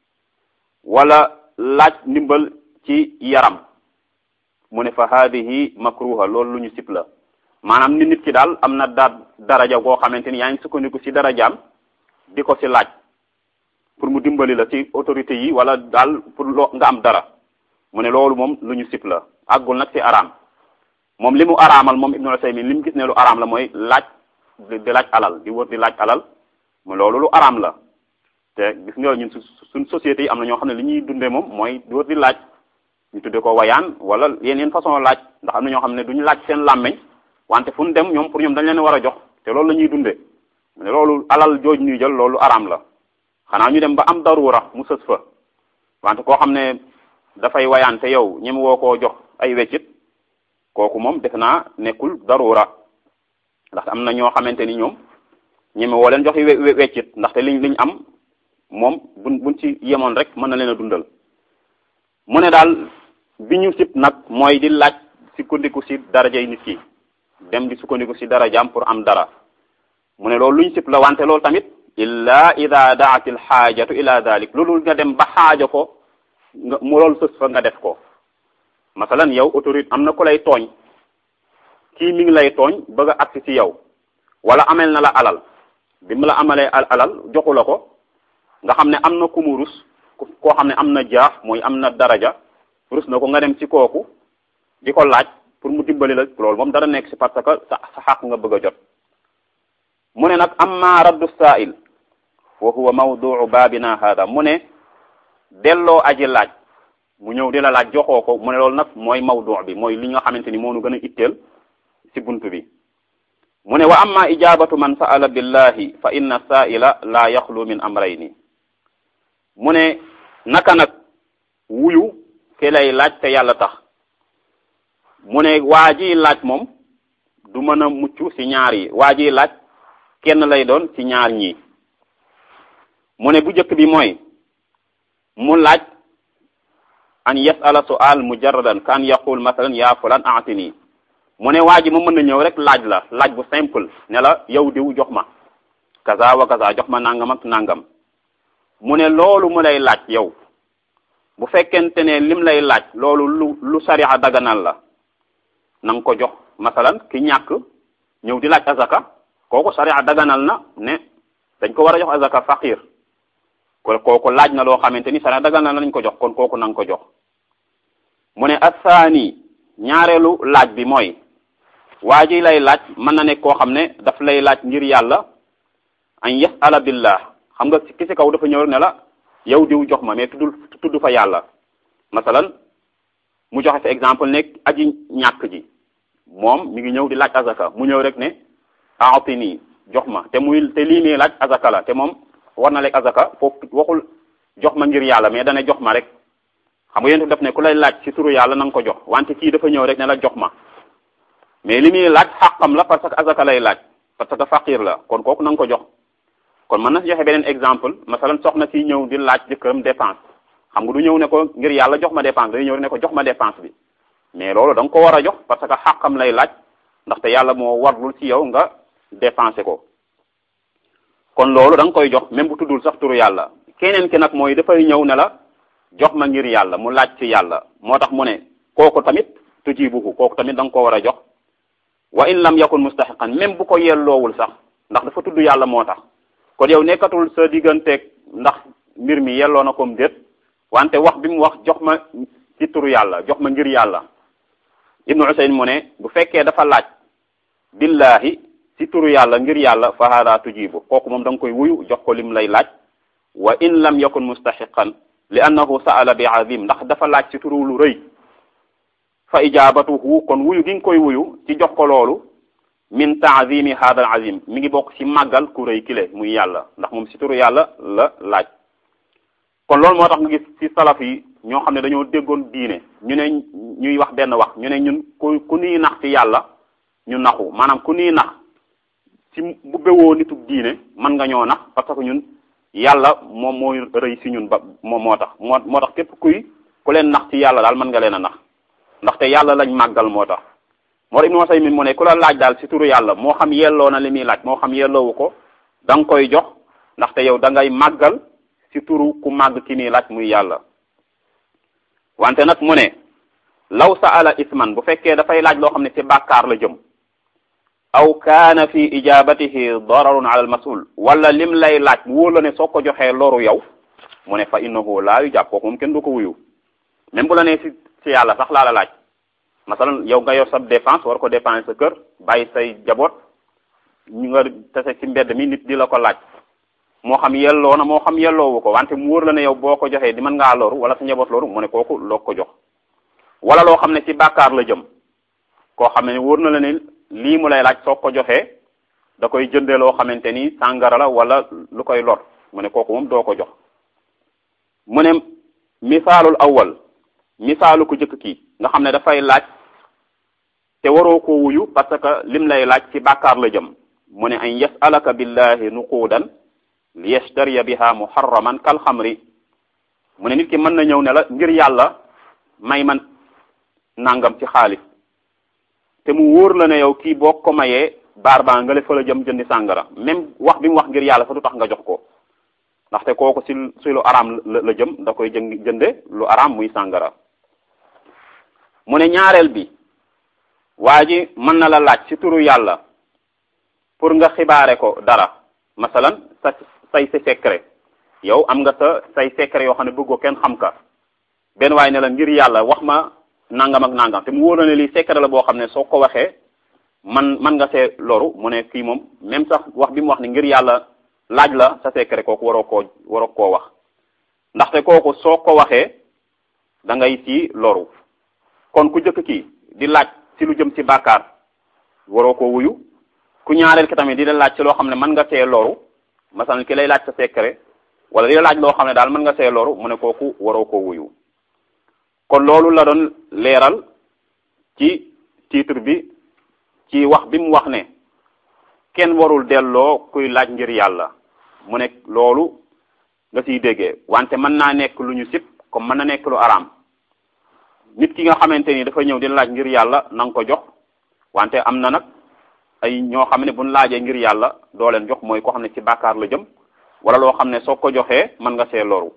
wala laaj ndimbal ci yaram mu ne fa hadihi makruha loolu lu ñu sib la maanaam ni nit ki daal am na da daraja goo xamante ni yaa ngi sukkandiku ci darajaam di ko ci laaj pour mu dimbali la ci autorité yi wala daal pour loo nga am dara mu ne loolu moom lu ñu sib la àggul nag ci araam moom li mu araamal moom Ibnu Usaymin li mu gis ne lu araam la mooy laaj di laaj alal di wër di laaj alal mu loolu lu araam la te gis nga ñun suñ société yi am na ñoo xam ne li ñuy dundee moom mooy di wër di laaj ñu tuddee ko wayaan wala yeneen façon laaj ndax am na ñoo xam ne duñu laaj seen làmmeñ wante fu ñu dem ñoom pour ñoom dañ leen war a jox te loolu la ñuy dundee mu ne loolu alal jooj ñuy jël loolu araam la xanaa ñu dem ba am darura mu sës fa wante koo xam ne dafay wayaan te yow ñem woo koo jox ay weccit kooku moom def naa nekkul darura ndax am na ñoo xamante ni ñoom ñeme woo leen jox weccit ndaxte liñ liñ am moom buñ buñ ci yemoon rek mën na leen a dundal mu ne daal bi ñu sib nag mooy di laaj sukkandiku ci darajay nit ki dem di sukkandiku ci darajaam pour am dara mu ne loolu lu ñu sib la wante loolu tamit illa ida daat il xaajatu ila dalik loolu nga dem ba xaaja ko nga mu loolu sës fa nga def ko masalan yow autorité am na ku lay tooñ kii mi ngi lay tooñ bëgg a agsi ci yow wala amel na la alal bi mu la amalee alal joxu la ko nga xam ne am na ku mu rus koo xam ne am na jaax mooy am na daraja rus na ko nga dem ci kooku di ko laaj pour mu dimbali la loolu moom dara nekk ci parce que sa sa xaq nga bëgg a jot mu ne nag amma raddu sa'il wa huwa mawduu baabina hada mu ne delloo aji laaj mu ñëw di la laaj joxoo ko mu ne loolu nag mooy mawdu bi mooy li nga xamante ni moo nu gën a itteel ci buntu bi mu ne wa amma ijabatu man sa'ala billahi fa inna sa'ila la yaxlu min amrayni mu ne naka nag wuyu ke lay laaj te yàlla tax mu ne waa ji laaj moom du mën a mucc ci ñaar yi waa ji laaj kenn lay doon ci ñaar ñii mu ne bu njëkk bi mooy mu laaj an yasala su'al mujarradan ka an yaqul masalan ya fulan a'tini mu ne waa ji mu mën na ñëw rek laaj la laaj bu simple ne la yow diw jox ma kaza wa kaza jox ma nangam ak nangam mu ne loolu mu lay laaj yow bu fekkente ne lim lay laaj loolu lu lu sariya daganal la na nga ko jox masalan ki ñàkk ñëw di laaj azaka kooku sariya daganal na ne dañ ko war a jox azaka faqir ko kooku laaj na loo xamante ni sariya daganal na lañ ko jox kon kooku na nga ko jox mu ne asaani ñaareelu laaj bi mooy waa ji lay laaj mën na nekk koo xam ne daf lay laaj ngir yàlla an yasala billah xam nga ki ci kaw dafa ñëw ne la yow diw jox ma mais tuddul tudd fa yàlla masalan mu joxe fi exemple nekk aji ñàkk ji moom mi ngi ñëw di laaj azaka mu ñëw rek ne aatini jox ma te muy te lii nii laaj azaka la te moom war na lekk azaka foofu waxul jox ma ngir yàlla mais dana jox ma rek xam nga yéen def ne ku lay laaj ci turu yàlla na nga ko jox wante kii dafa ñëw rek ne la jox ma mais li muy laaj xàqam la parce que azaka lay laaj parce que faqir la kon kooku na nga ko jox kon mën na si joxe beneen exemple masalan soxna si ñëw di laaj jëkkëram dépense xam nga du ñëw ne ko ngir yàlla jox ma dépense day ñëw ne ko jox ma dépense bi mais loolu da nga ko war a jox parce que xàqam lay laaj ndaxte yàlla moo warlul ci yow nga dépensé ko kon loolu da nga koy jox même bu tuddul sax turu yàlla keneen ki nag mooy dafay ñëw ne la jox ma ngir yàlla mu laaj ci yàlla moo tax mu ne kooku tamit tujibuhu kooku tamit da nga ko war a jox wa in lam yakun mustaxiqan même bu ko yelloowul sax ndax dafa tudd yàlla moo tax kon yow nekkatul sa digganteeg ndax mbir mi yelloo na comme déet wante wax bi mu wax jox ma ci turu yàlla jox ma ngir yàlla ibnu usayn mu ne bu fekkee dafa laaj billahi ci turu yàlla ngir yàlla fa hada tujibu kooku moom da nga koy wuyu jox ko lim lay laaj wa in lam yakun mustaxiqan li annahu saala bi azim ndax dafa laaj ci turu lu rëy fa ijabatuhu kon wuyu gi nga koy wuyu ci jox ko loolu min taazimi hada al azim mi ngi bokk ci màggal ku rëy kile muy yàlla ndax moom ci turu yàlla la laaj kon loolu moo tax nga gis ci salaf yi ñoo xam ne dañoo déggoon diine ñu ne ñuy wax benn wax ñu ne ñun ku ku nuy nax ci yàlla ñu naxu maanaam ku nuy nax ci bu bewoo nitu diine mën nga ñoo nax parce que ñun yàlla moom moo rëy ci ñun ba moom moo tax moo moo tax képp kuy ku leen nax ci yàlla daal mën nga leen a nax ndaxte yàlla lañ màggal moo tax moo tax Ibnu Usaymin mu ne ku la laaj daal ci turu yàlla moo xam yelloo na li muy laaj moo xam yelloowu ko da nga koy jox ndaxte yow da ngay màggal ci turu ku màgg ki nii laaj muy yàlla wante nag mu ne law saala isman bu fekkee dafay laaj loo xam ne ci bàkkaar la jëm aw kaana fi ijabatihi dararun ala al masul wala lim lay laaj wóor la ne soo ko joxee loru yow mu ne fa innahu laa yu jàpp kooku moom kenn du ko wuyu même bu la nee ci ci yàlla sax laa la laaj masalan yow nga yor sa dépense war ko dépenser sa kër bàyyi say jaboot ñu nga tase ci mbedd mi nit di la ko laaj moo xam yelloo na moo xam yelloowu ko wante mu wóor la ne yow boo ko joxee di mën ngaa loru wala sa njaboot loru mu ne kooku loo ko jox wala loo xam ne ci bàkkaar la jëm koo xam ne wóor na la ne lii mu lay laaj soo ko joxee da koy jënde loo xamante ni sàngara la wala lu koy lor mu ne kooku moom doo ko jox mu ne misaalul awwal misaalu ku jëkk kii nga xam ne dafay laaj te waroo ko wuyu parce que lim lay laaj ci bàkkaar la jëm mu ne an yasalaka billahi nuquudan li yashtariya biha muharraman kal xamri mu ne nit ki mën na ñëw ne la ngir yàlla may man nangam ci xaalis te mu wóor la ne yow kii boo ko mayee baar baa nga le fa la jëm jëndi sàngara même wax bi mu wax ngir yàlla fa du tax nga jox ko ndaxte kooku si si lu araam la jëm da koy jëng jënde lu araam muy sàngara mu ne ñaareel bi waa ji mën na la laaj ci turu yàlla pour nga xibaare ko dara masalan sa say sa secret yow am nga sa say secret yoo xam ne bëggoo kenn xam ka benn waaye ne la ngir yàlla wax ma nangam ak nangam te mu wóor na ne lii secret la boo xam ne soo ko waxee man man nga see loru mu ne kii moom même sax wax bi mu wax ne ngir yàlla laaj la sa secret kooku waroo koo waroo koo wax ndaxte kooku soo ko waxee da ngay ci loru kon ku jëkk kii di laaj ci lu jëm ci bàkkaar waroo koo wuyu ku ñaareel ki tamit di la laaj ci loo xam ne mën nga see loru masalan ki lay laaj sa secret wala di la laaj loo xam ne daal mën nga see loru mu ne kooku waroo koo wuyu kon loolu la doon leeral ci titre bi ci wax bi mu wax ne kenn warul delloo kuy laaj ngir yàlla mu ne loolu nga siy déggee wante mën naa nekk lu ñu sib comme mën na nekk lu araam nit ki nga xamante ni dafa ñëw di laaj ngir yàlla na nga ko jox wante am na nag ay ñoo xam ne buñ laajee ngir yàlla doo leen jox mooy koo xam ne ci bàkkaar la jëm wala loo xam ne soo ko joxee mën nga see loru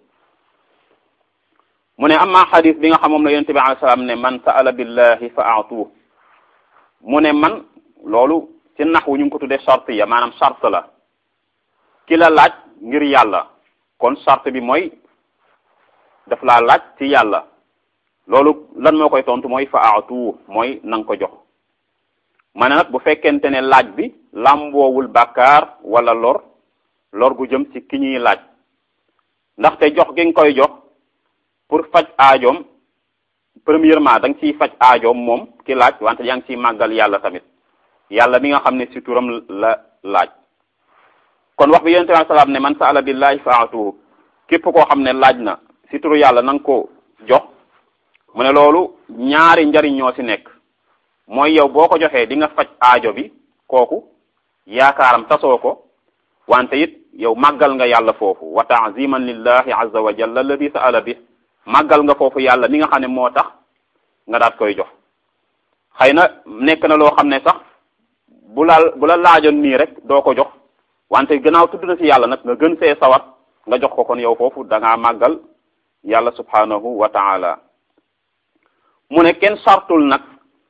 mu ne amma xadis bi nga xam moom la yonente bi alayhi salaam ne man saala billahi fa aatuh mu ne man loolu ci naxwu ñu ngi ko tuddee charte ya maanaam charte la ki la laaj ngir yàlla kon charte bi mooy daf laa laaj ci yàlla loolu lan moo koy tontu mooy fa aatu mooy na nga ko jox ma ne nag bu fekkente ne laaj bi làmboowul bàkkaar wala lor lor gu jëm ci ki ñuy laaj ndaxte jox gi nga koy jox pour faj aajoom premièrement da nga ciy faj aajoom moom ki laaj wante yaa ngi ciy màggal yàlla tamit yàlla bi nga xam ne ci turam la laaj kon wax bi yonente bi salaam ne man saala billahi fa aatuhu képp koo xam ne laaj na ci turu yàlla na nga ko jox mu ne loolu ñaari njariñ ñoo ci nekk mooy yow boo ko joxee di nga faj aajo bi kooku yaakaaram tasoo ko wante it yow màggal nga yàlla foofu wa taaziman lillahi azza wa jalla alladi saala bi màggal nga foofu yàlla mi nga xam ne moo tax nga daat koy jox xëy na nekk na loo xam ne sax bu la bu la laajoon nii rek doo ko jox wante gannaaw tudd na ci yàlla nag nga gën see sawat nga jox ko kon yow foofu da ngaa màggal yàlla subhanahu wa taala mu ne kenn sartul nag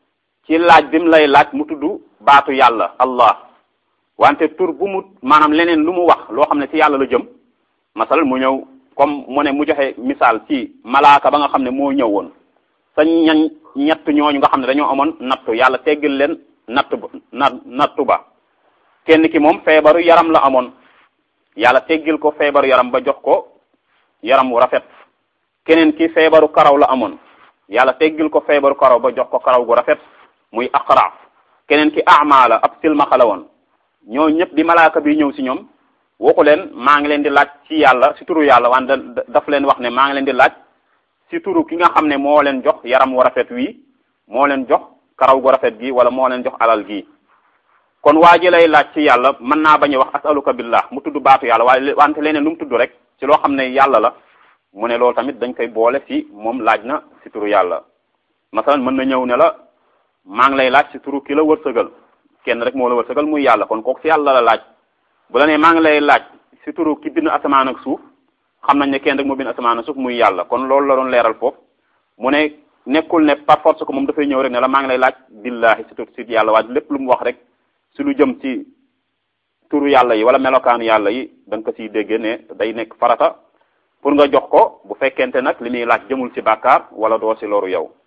ci laaj bi mu lay laaj mu tudd baatu yàlla allah wante tur bu mu maanaam leneen lu mu wax loo xam ne ci yàlla la jëm masal mu ñëw comme mu ne mu joxe misaal ci malaaka ba nga xam ne moo ñëw woon sa ñañ ñett ñooñu nga xam ne dañoo amoon nattu yàlla teggil leen natt ba na nattu ba kenn ki moom feebaru yaram la amoon yàlla teggil ko feebaru yaram ba jox ko yaram wu rafet keneen ki feebaru karaw la amoon yàlla teggil ko feebaru karaw ba jox ko karaw gu rafet muy aqra keneen ki ama la ab silmaxa la woon ñoo ñëpp di malaaka bi ñëw si ñoom waxu leen maa ngi leen di laaj ci yàlla si turu yàlla wante daf leen wax ne maa ngi leen di laaj si turu ki nga xam ne moo leen jox yaram wu rafet wii moo leen jox karaw gu rafet gi wala moo leen jox alal gi kon waa ji lay laaj ci yàlla mën naa bañ a wax asaluka billah mu tudd baatu yàlla waaye wante leneen lu mu tudd rek ci loo xam ne yàlla la mu ne loolu tamit dañ koy boole si moom laaj na si turu yàlla masalan mën na ñëw ne la maa ngi lay laaj si turu ki la wërsëgal kenn rek moo la wërsëgal muy yàlla kon kooku si yàlla la laaj bu la nee maa ngi lay laaj si turu ki bind asamaan ak suuf xam nañ ne kenn rek moo bind asamaan ak suuf muy yàlla kon loolu la doon leeral foofu mu ne nekkul ne par force ko moom dafay ñëw rek ne la maa ngi lay laaj billahi si turu si yàlla waaye lépp lu mu wax rek si lu jëm ci turu yàlla yi wala melokaanu yàlla yi da nga ko siy dégge ne day nekk farata pour nga jox ko bu fekkente nag li muy laaj jëmul ci bàkkaar wala doo si loru yow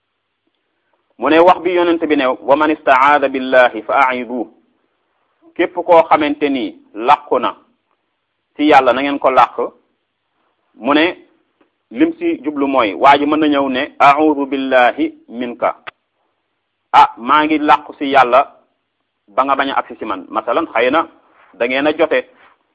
mu ne wax bi yonent bi ne wa man istaada billahi fa aidu képp koo xamante ni làqu na ci yàlla na ngeen ko làq mu ne lim si jublu mooy waa ji mën na ñëw ne audu billahi minka ah maa ngi làqu si yàlla ba nga bañ a agsi si man masalan xëy na da ngeen a jote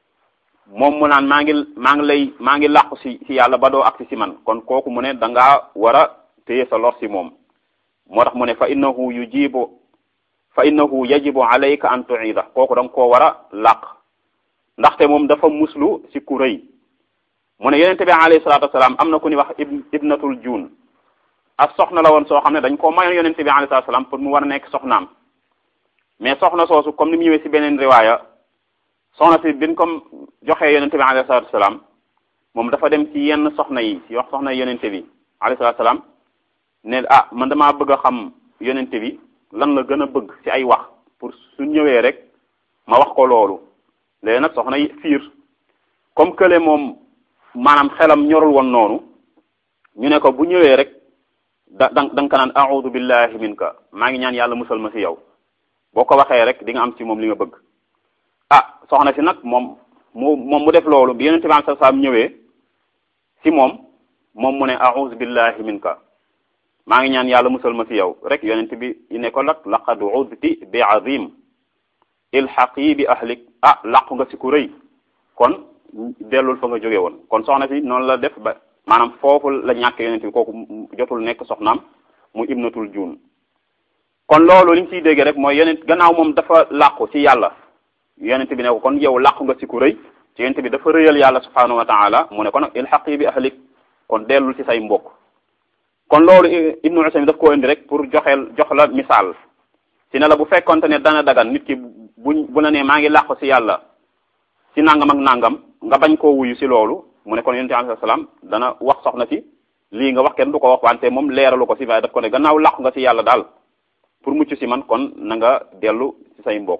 moom mu naan maa ngi maa ngi lay maa ngi làqu si si yàlla ba doo agsi si man kon kooku mu ne da ngaa war a téye sa lor si moom moo tax mu ne fa innahu yujibu fa innahu yajibu alayka an tuida kooku da nga koo war a làq ndaxte moom dafa muslu si ku rëy mu ne yonente bi alayhi salatu wasalaam am na ku ni wax ibnatul juun ak soxna la woon soo xam ne dañ koo mayoon yonente bi alayhi salatu wasalaam pour mu war a nekk soxnaam mais soxna soosu comme ni mu ñëwee si beneen riwaaya soxna si biñ ko joxee yonente bi alayhi salatu wasalaam moom dafa dem ci yenn soxna yi si wax soxna yonente bi alayhi salatu wasalaam ne ah man damaa bëgg a xam yonente bi lan la gën a bëgg ci ay wax pour su ñëwee rek ma wax ko loolu léegi nag soxna yi fiir comme kële moom maanaam xelam ñorul woon noonu ñu ne ko bu ñëwee rek da da da nga ko naan a'udhu billahi minka maa ngi ñaan yàlla musal ma ci yow boo ko waxee rek di nga am ci moom li nga bëgg ah soxna si nag moom mu moom mu def loolu bi yonente bi sallallahu alayhi wasallam ñëwee ci moom moom mu ne a'udhu billahi minka maa ngi ñaan yàlla musal ma ci yow rek yonent bi ne ko lak laqad udti bi azim ilhaqi bi ahlik ah làqu nga ci ku rëy kon dellul fa nga jóge woon kon soxna si noonu la def ba maanaam foofu la ñàkk yonent bi kooku jotul nekk soxnaam mu ibnatul juun kon loolu li ñu ciy dégg rek mooy yonent gannaaw moom dafa làqu ci yàlla yonent bi ne ko kon yow làqu nga ci ku rëy ci yonent bi dafa rëyal yàlla subhanahu wa taala mu ne ko nag ilhaqi bi ahlik kon dellul ci say mbokk kon loolu ibnu usaymin daf koo indi rek pour joxeel jox la misaal ci ne la bu fekkonte ne dana dagan nit ki buñ bu la nee maa ngi làqu ci yàlla ci nangam ak nangam nga bañ koo wuyu ci loolu mu ne kon yonent bi alayhi salaam dana wax soxna si lii nga wax kenn du ko wax wante moom leeralu ko ci waaye daf ko ne gannaaw làqu nga ci yàlla daal pour mucc ci man kon na nga dellu ci say mbokk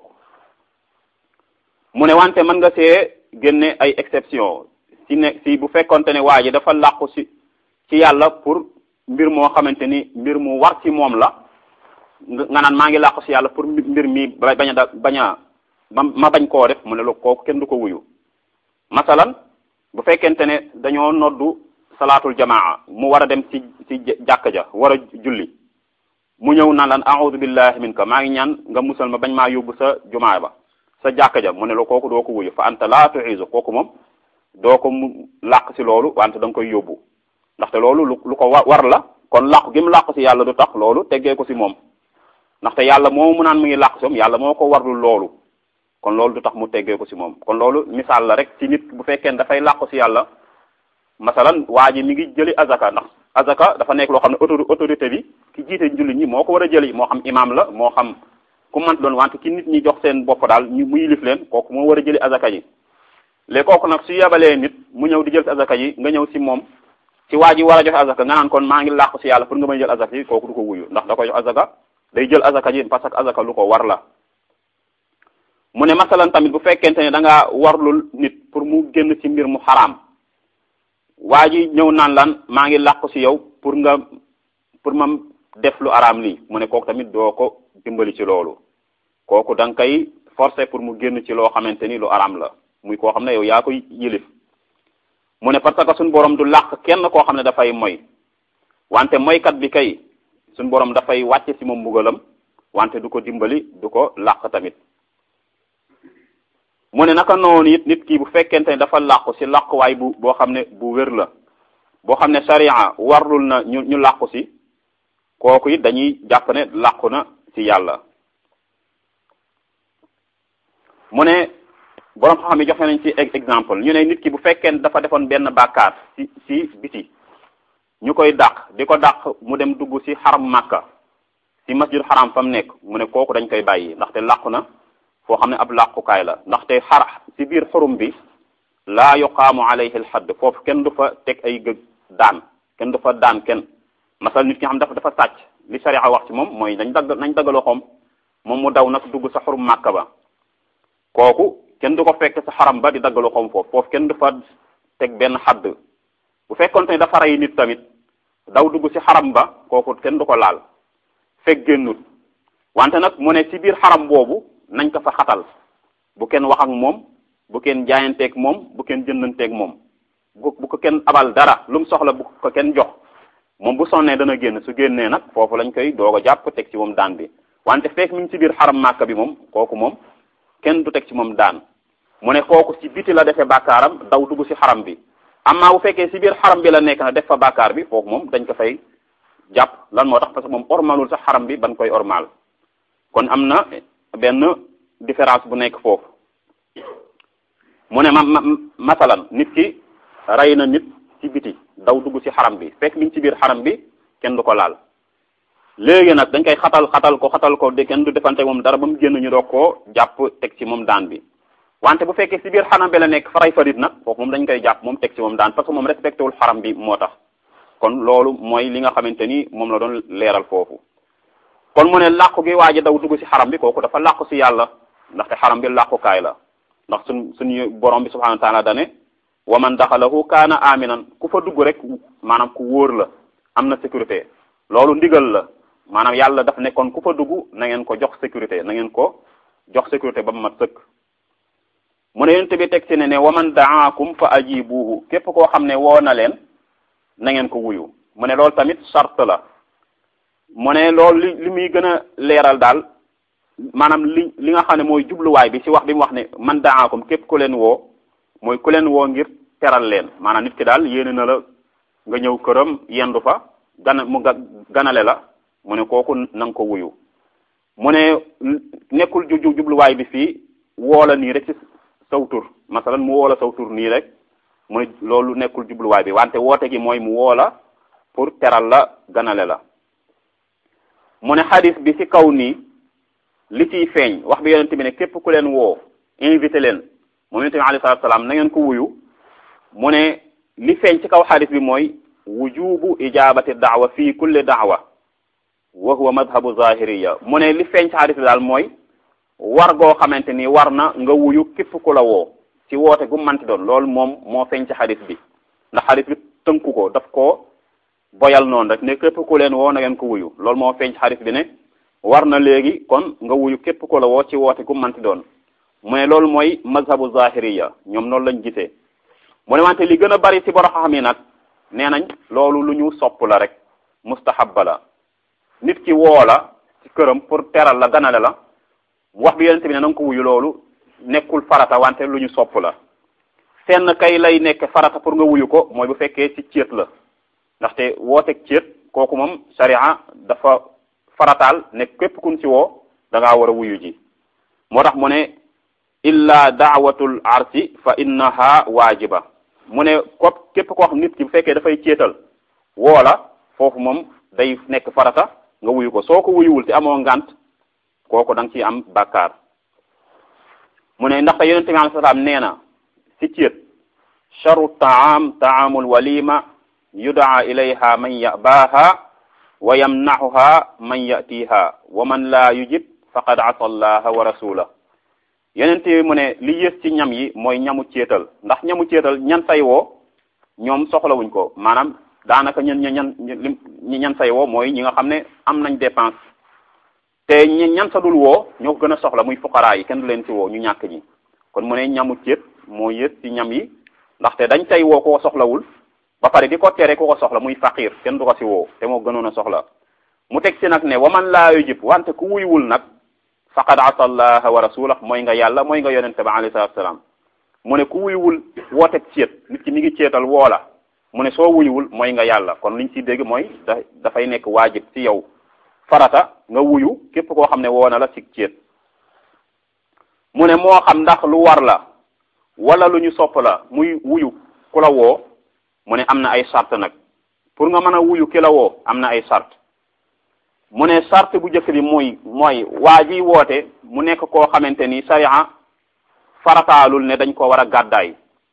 mu ne wante mën nga see génne ay exception ci ne ci bu fekkonte ne waa ji dafa làqu ci ci yàlla pour mbir moo xamante ni mbir mu war ci moom la nga naan maa ngi làqu ci yàlla pour mbir mi bañ a da bañ a ma bañ koo def mu ne la kooku kenn du ko wuyu masalan bu fekkente ne dañoo noddu salaatul jamaa mu war a dem ci ci jàkka ja war a julli mu ñëw naan lan a'udhu billahi minka maa ngi ñaan nga musal ma bañ maa yóbbu sa jumaa ba sa jàkka ja mu ne la kooku doo ko wuyu fa anta laa tu'izu kooku moom doo ko mu làq ci loolu wante da nga koy yóbbu ndaxte loolu lu lu ko war la kon làqu gi mu làqu ci yàlla du tax loolu teggee ko ci moom ndaxte yàlla moo mu naan mu ngi làqu ci moom yàlla moo ko warlul loolu kon loolu du tax mu teggee ko ci moom kon loolu misaal la rek ci nit bu fekkee ne dafay làqu ci yàlla masalan waa ji mi ngi jëli azaka ndax azaka dafa nekk loo xam ne autori autorité bi ki jiite jullit ñi moo ko war a jëli moo xam imam la moo xam ku mant doon wante ki nit ñi jox seen bopp daal ñu mu yilif leen kooku moo war a jëli azaka ji léegi kooku nag su yebalee nit mu ñëw di jël ci azaka ji nga ñëw ci moom ci waa ji war a joxe azaka nga naan kon maa ngi làqu ci yàlla pour nga may jël azaka yi kooku du ko wuyu ndax da koy jox azaka day jël azaka ji parce que azaka lu ko war la mu ne masalan tamit bu fekkente ne da ngaa warlul nit pour mu génn ci mbir mu xaraam waa ji ñëw naan lan maa ngi làqu ci yow pour nga pour ma def lu araam lii mu ne kooku tamit doo ko dimbali ci loolu kooku da nga koy forcer pour mu génn ci loo xamante ni lu araam la muy koo xam ne yow yaa koy yilif mu ne parce que suñu borom du làq kenn koo xam ne dafay moy wante moykat bi kay suñu borom dafay wàcce ci moom mbugalam wante du ko dimbali du ko làq tamit mu ne naka noonu it nit ki bu fekkente ne dafa làqu ci làquwaay bu boo xam ne bu wér la boo xam ne sharia warlul na ñu ñu làqu ci kooku it dañuy jàpp ne làqu na ci yàlla mu ne borom xam-xam yi joxe nañ ci exemple ñu ne nit ki bu fekkee ne dafa defoon benn bàkkaar ci ci biti ñu koy dàq di ko dàq mu dem dugg ci xaram màkka ci masjid xaram fa mu nekk mu ne kooku dañ koy bàyyi ndaxte làqu na foo xam ne ab làqukaay la ndaxte xar ci biir xurum bi laa yuqaamu alayhi alxadd foofu kenn du fa teg ay gëg daan kenn du fa daan kenn masal nit ki xam dafa dafa sàcc li sharia wax ci moom mooy nañ dagg nañ dagg loxoom moom mu daw nag dugg sa xurum màkka ba kooku kenn du ko fekk sa xaram ba di dagg loxoom foofu foofu kenn du fa teg benn xadd bu fekkoon ne dafa rey nit tamit daw dugg ci xaram ba kooku kenn du ko laal fekk génnut wante nag mu ne ci biir xaram boobu nañ ko fa xatal bu kenn wax ak moom bu kenn jaayanteeg moom bu kenn jëndanteeg moom bu bu ko kenn abal dara lu mu soxla bu ko kenn jox moom bu sonnee dana génn su génnee nag foofu lañ koy doog a jàpp teg ci moom daan bi wante fekk mi ngi ci biir xaram màkka bi moom kooku moom kenn du teg ci moom daan mu ne kooku ci biti la defee bàkkaaram daw dugg ci xaram bi amma bu fekkee ci biir xaram bi la nekk na def fa bàkkaar bi foofu moom dañ ko fay jàpp lan moo tax parce que moom ormalul sax xaram bi ban koy ormal kon am na benn différence bu nekk foofu mu ne ma masalan nit ki rey na nit ci biti daw dugg ci xaram bi fekk mi ngi ci biir xaram bi kenn du ko laal léegi nag dañ koy xatal xatal ko xatal ko de kenn du defante moom dara ba mu génn ñu doog koo jàpp teg ci moom daan bi wante bu fekkee ci biir xaram bi la nekk faray farit nag foofu moom dañ koy jàpp moom teg ci moom daan parce que moom respecté wul xaram bi moo tax kon loolu mooy li nga xamante ni moom la doon leeral foofu kon mu ne làqu gi waa ji daw dugg ci xaram bi kooku dafa làqu ci yàlla ndaxte xaram bi làqukaay la ndax suñ suñu borom bi subhanahu wa taala dane wa man daxalahu kaana aminan ku fa dugg rek maanaam ku wóor la am na sécurité loolu ndigal la maanaam yàlla daf ne kon ku fa dugg na ngeen ko jox sécurité na ngeen ko jox sécurité ba mu mat sëkk mu ne yonent bi teg ci ne ne wa man daakum fa ajibuhu képp koo xam ne woo na leen na ngeen ko wuyu mu ne loolu tamit charte la mu ne loolu li li muy gën a leeral daal maanaam li li nga xam ne mooy jubluwaay bi ci wax bi mu wax ne man daakum képp ku leen woo mooy ku leen woo ngir teral leen maanaam nit ki daal yéene na la nga ñëw këram yendu fa gana mu ganale la mu ne kooku na nga ko wuyu mu ne nekkul ju jubluwaay bi fii woola nii rek ci saw tur masalan mu woola saw tur nii rek mu ne loolu nekkul jubluwaay bi wante woote gi mooy mu woola pour teral la ganale la mu ne xadis bi ci kaw nii li ciy feeñ wax bi yonente bi ne képp ku leen woo invité leen moom yonente bi alayhi salatu salaam na ngeen ko wuyu mu ne li feeñ ci kaw xadis bi mooy wujubu ijabati daawa fii kulli daawa wa huwa madhabu zahiriya mu ne li feeñ ci xadis bi daal mooy war goo xamante ni war na nga wuyu képp ku la woo ci woote gu manti doon loolu moom moo feeñ ci xadis bi ndax xadis bi tënku ko daf ko boyal noonu rek ne képp ku leen woo na ngeen ko wuyu loolu moo feeñ ci xadis bi ne war na léegi kon nga wuyu képp ku la woo ci woote gu manti doon mu ne loolu mooy mazhabu zahiriya ñoom noonu lañ gisee mu ne wante li gën a bari ci borom xam yi nag nee nañ loolu lu ñu sopp la rek mustahabba la nit ki woo la ci këram pour teral la ganale la wax bi yonente bi ne na nga ko wuyu loolu nekkul farata wante lu ñu sopp la fenn kay lay nekk farata pour nga wuyu ko mooy bu fekkee ci céet la ndaxte wooteeg céet kooku moom sharia dafa farataal ne képp kun ci woo da ngaa war a wuyu ji moo tax mu ne illa daawatul arsi fa innaha waajiba mu ne ko képp koo xam nit ki bu fekkee dafay céetal woo la foofu moom day nekk farata nga wuyu ko soo ko wuyuwul te amoo ngant kooku da nga ciy am bàkkaar mu ne ndaxte yonente bi alai salaam nee na si céet charu taam taamul walima yudaa ilayha man yabaaha wa yamnaxuha man yatiha wa man laa yujib faqad asa allaha wa rasula yeneen yi mu ne li yées ci ñam yi mooy ñamu ceetal ndax ñamu ceetal ñan say woo ñoom soxlawuñ ko maanaam daanaka ñan ñan ñi ñan say woo mooy ñi nga xam ne am nañ dépense te ñi ñan sa dul woo ñoo ko gën a soxla muy fuqaraa yi kenn du leen ci woo ñu ñàkk ñi kon mu ne ñamu ceet moo yées ci ñam yi ndaxte dañ tay woo ku ko soxlawul ba pare di ko tere ku ko soxla muy faqir kenn du ko si woo te moo gënoon a soxla mu teg si nag ne waman laa yujib wante ku wuyuwul nag faqad asa allaha wa rasulah mooy nga yàlla mooy nga yonente ba alayhi salatu salaam mu ne ku wuyuwul woote ceet nit ki mi ngi ceetal woola mu ne soo wuyuwul mooy nga yàlla kon liñ ci dégg mooy da dafay nekk waajib ci yow farata nga wuyu képp koo xam ne woo na la ci ceet mu ne moo xam ndax lu war la wala lu ñu sopp la muy wuyu ku la woo mu ne am na ay sart nag pour nga mën a wuyu ki la woo am na ay sart mu ne sart bu njëkk bi muy mooy waa ji woote mu nekk koo xamante ni sariya farataalul ne dañ ko war a gàddaay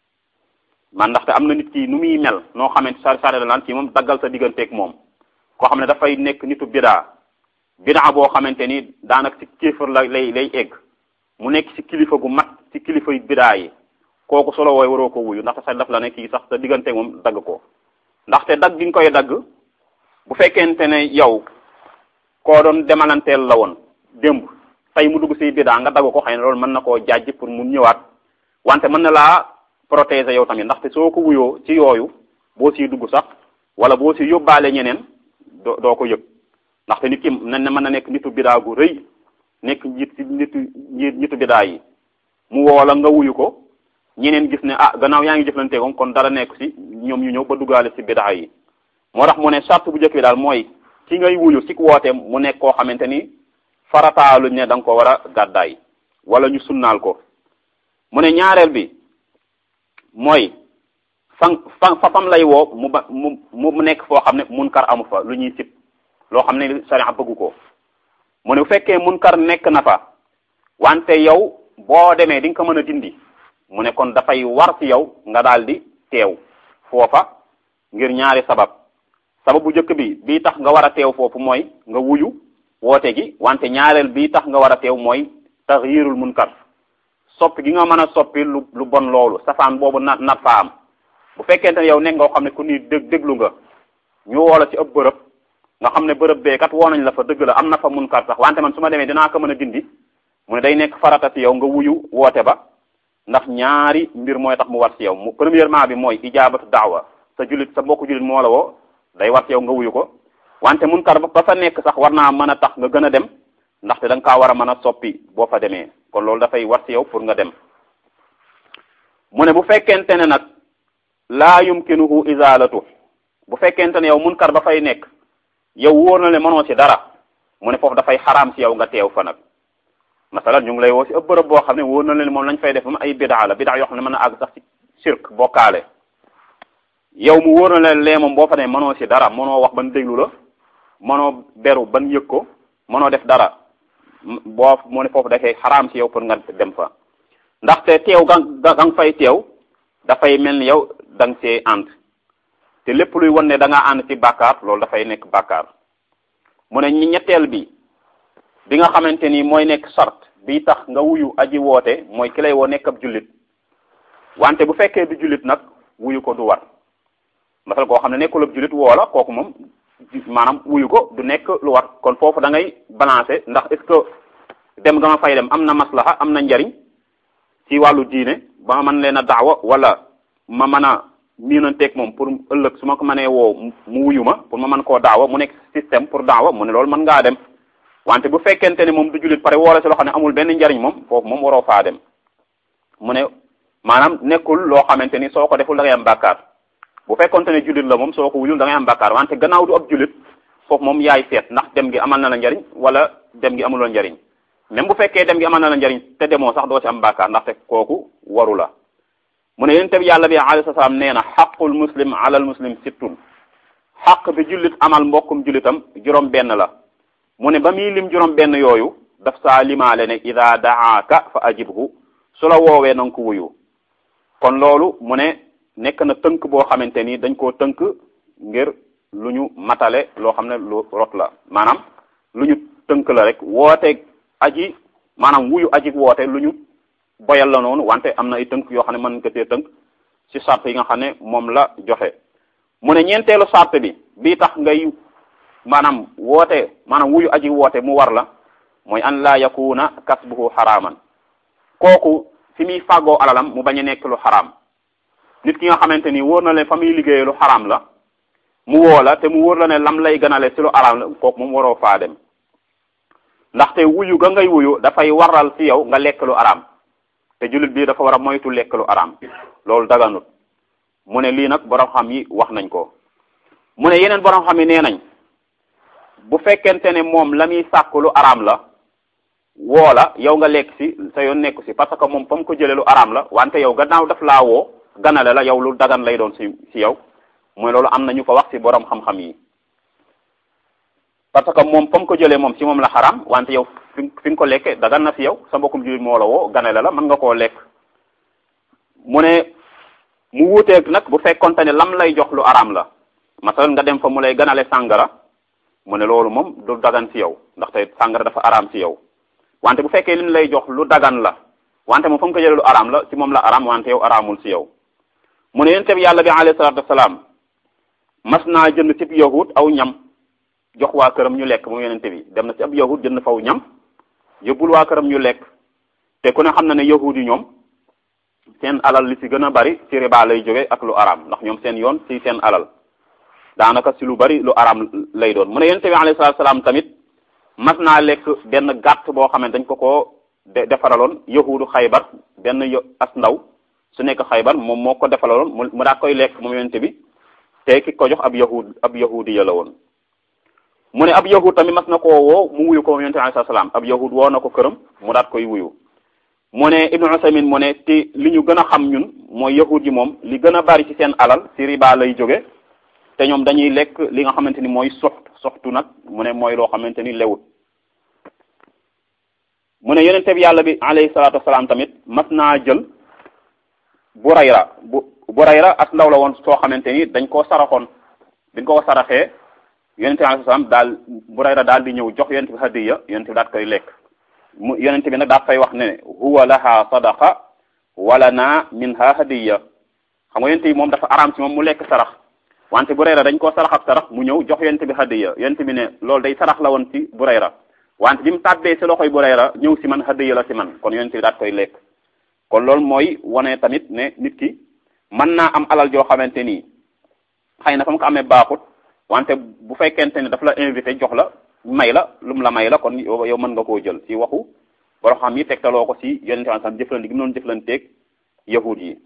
man ndaxte am na nit ki nu muy mel noo xamante sa sare da laan ci moom daggal sa digganteeg moom koo xam ne dafay nekk nitu bidaa bidaa boo xamante ni daanaka ci kéefër la lay lay egg mu nekk ci kilifa gu mat ci kilifa yu bidaa yi kooku solo wooy waroo ko wuyu ndaxte sax daf la ne kii sax sa digganteeg moom dagg ko ndaxte dagg gi nga koy dagg bu fekkente ne yow koo doon demalanteel la woon démb tey mu dugg si bidaa nga dagg ko xëy na loolu mën na koo jaaj pour mu ñëwaat wante mën na laa protéger yow tamit ndaxte soo ko wuyoo ci yooyu boo siy dugg sax wala boo si yóbbaale ñeneen doo doo ko yëg ndaxte nit ki nañ ne mën na nekk nitu bidaa gu rëy nekk njiit ci nitu nitu bidaa yi mu woo la nga wuyu ko ñeneen gis ne ah gannaaw yaa ngi jëflante ko kon dara nekk si ñoom ñu ñëw ba duggaale si bidaa yi moo tax mu ne charte bu njëkk bi daal mooy ki ngay wuyu ci wooteem mu nekk koo xamante ni farataaluñ ne da nga ko war a gàddaay wala ñu sunnaal ko mu ne ñaareel bi mooy fan fan fa fam lay woo mu ba mu mu nekk foo xam ne munkar amu fa lu ñuy sib loo xam ne sariya bëggu ko mu ne bu fekkee munkar nekk na fa wante yow boo demee di nga ko mën a dindi mu ne kon dafay war ci yow nga daal di teew foofa ngir ñaari sabab sabab bu njëkk bi bii tax nga war a teew foofu mooy nga wuyu woote gi wante ñaareel bii tax nga war a teew mooy taxyirul munkar soppi gi nga mën a soppi lu lu bon loolu safaan boobu na nat fa am bu fekkente ne yow nekk nga xam ne ku ni dég déglu nga ñu woola ci ëpp bërëb nga xam ne bërëb bee kat woo nañ la fa dëgg la am na fa munkar sax wante man su ma demee dinaa ko mën a dindi mu ne day nekk farata ci yow nga wuyu woote ba ndax ñaari mbir mooy tax mu war ci yow mu premièrement bi mooy ijaabatu daawa sa jullit sa mbokku jullit moo la woo day war ci yow nga wuyu ko wante munkar ba fa nekk sax war naa mën a tax nga gën a dem ndaxte da nga kaa war a mën a soppi boo fa demee kon loolu dafay war ci yow pour nga dem mu ne bu fekkente ne nag laa yumkinuhu izalatu bu fekkente ne yow munkar ba fay nekk yow wóor na le mënoo ci dara mu ne foofu dafay xaraam ci yow nga teew fa nag masalan ñu ngi lay woo ci ëpp bërëb boo xam ne wóor na leen moom lañ fay def moom ay bidaa la bidaa yoo xam ne mën na àgg sax ci shirk bokkaale yow mu wóor na leen lee moom boo fa ne mënoo ci dara mënoo wax ban déglu la mënoo beru ban yëg ko mënoo def dara boo mu ne foofu dafay xaraam ci yow pour nga dem fa ndaxte teew ga ga nga fay teew dafay mel ni yow da nga see ànd te lépp luy wan ne da ngaa ànd ci bàkkaar loolu dafay nekk bàkkaar mu ne ñetteel bi bi nga xamante ni mooy nekk sart bi tax nga wuyu aji woote mooy ki lay woo nekk ab jullit wante bu fekkee du jullit nag wuyu ko du war masal koo xam ne nekkul ab jullit woo la kooku moom maanaam wuyu ko du nekk lu war kon foofu da ngay balancer ndax est-ce que dem nga ma fay dem am na maslaha am na njariñ ci wàllu diine ba ma mën leen a daawa wala ma mën a miinanteeg moom pour ëllëg su ma ko mënee woo mu wuyu ma pour ma mën koo daawa mu nekk système pour daawa mu ne loolu mën ngaa dem wante bu fekkente ne moom du jullit pare woola si loo xam ne amul benn njariñ moom foofu moom waroo faa dem mu ne maanaam nekkul loo xamante ni soo ko deful da ngay am bàkkaar bu fekkonte ne jullit la moom soo ko wuyul da ngay am bàkkaar wante gannaaw du ab jullit foofu moom yaay seet ndax dem gi amal na la njariñ wala dem gi amuloo njariñ même bu fekkee dem gi amal na la njariñ te demoo sax doo ci am bàkkaar ndaxte kooku waru la mu ne yonent bi yàlla bi alayhi salaam nee na xaqul muslim alal muslim sittun xaq bi jullit amal mbokkum jullitam juróom benn la mu ne ba muy lim juróom benn yooyu daf saa limaale ne ida daaka fa ajibhu su la woowee na nga ko wuyu kon loolu mu ne nekk na tënk boo xamante ni dañ koo tënk ngir lu ñu matale loo xam ne lu rot la maanaam lu ñu tënk la rek woote aji maanaam wuyu aji woote lu ñu boyal la noonu wante am na ay tënk yoo xam ne mën nga tee tënk ci sart yi nga xam ne moom la joxe mu ne ñeenteelu sart bi bii tax ngay maanaam woote maanaam wuyu aji woote mu war la mooy an laa yakuna kasbuhu xaraaman kooku fi muy fàggoo alalam mu bañ a nekk lu xaraam nit ki nga xamante ni wóor na leen fa muy liggéeyee lu xaraam la mu woo la te mu wóor la ne lam lay gënale ci lu xaraam la kooku moom waroo faa dem ndaxte wuyu ga ngay wuyu dafay waral ci yow nga lekk lu araam te jullit bi dafa war a moytu lekk lu araam loolu daganut mu ne lii nag borom xam yi wax nañ ko mu ne yeneen borom xam yi nee nañ bu fekkente ne moom la muy sàkk lu araam la woo la yow nga lekk ci sa yoon nekku ci parce que moom fa mu ko jëlee lu araam la wante yow gannaaw daf laa woo ganale la yow lu dagan lay doon ci ci yow mooy loolu am na ñu ko wax ci borom xam-xam yi parce que moom fa mu ko jëlee moom ci moom la xaraam wante yow fi fi nga ko lekkee dagan na ci yow sa mbokkum jullit moo la woo ganale la mën nga koo lekk mu ne mu wuuteeg nag bu fekkonte ne lam lay jox lu araam la masalan nga dem fa mu lay ganale sàngara mu ne loolu moom du dagan ci yow ndaxte sàngara dafa araam ci yow wante bu fekkee lim lay jox lu dagan la wante moom fa mu ko jëlee lu araam la ci moom la araam wante yow araamul ci yow mu ne yonent bi yàlla bi alayhi salaatu wasalaam mas naa jënd ci yahud aw ñam jox waa këram ñu lekk moom yonent bi dem na ci ab yahud jënd faw ñam yóbbul waa këram ñu lekk te ku ne xam na ne yahud yi ñoom seen alal li ci gën a bari ci riba lay jóge ak lu araam ndax ñoom seen yoon ci seen alal daanaka ci lu bari lu araam lay doon mu ne yonent bi alayhi salaatu wasalaam tamit mas naa lekk benn gàtt boo xam ne dañ ko koo defaraloon yahudu xaybar benn as ndaw su nekk xaybar moom moo ko defalaloon mu daa koy lekk moom yonent bi te ki ko jox ab yahud ab yahudi ya la woon mu ne ab yahud tamit mas na koo woo mu wuyu ko moom yonent bi alayhi salaam ab yahud woo na ko këram mu daat koy wuyu mu ne ibnu usaymin mu ne te li ñu gën a xam ñun mooy yahud yi moom li gën a bari ci seen alal ci riba lay jóge te ñoom dañuy lekk li nga xamante ni mooy soxt soxtu nag mu ne mooy loo xamante ni lewut mu ne yonente bi yàlla bi alayhi salaatu wasalaam tamit mas naa jël burayra bu burayra as ndaw la woon soo xamante ni dañ koo saraxoon dañ koo saraxee yonente bi alayhi salaam daal burayra daal di ñëw jox yonente bi hadiya yonente bi daal koy lekk mu yonente bi nag daal fay wax ne huwa laha sadaqa wala na minha hadiya xam nga yonente bi moom dafa araam ci moom mu lekk sarax wante burayra dañ koo sarax ab sarax mu ñëw jox yonente bi hadiya yonente bi ne loolu day sarax la woon ci burayra wante bi mu tàbbee ci loxoy burayra ñëw ci man hadiya la ci man kon yonente bi daal koy lekk kon loolu mooy wane tamit ne nit ki mën naa am alal joo xamante ni xëy na fa mu ko amee baaxut wante bu fekkente ne daf la invité jox la may la lu mu la may la kon yow mën nga koo jël ci waxu boro xam yi tegtaloo ko ci yonente bi sam jëflante gi noonu jëflanteeg yahud yi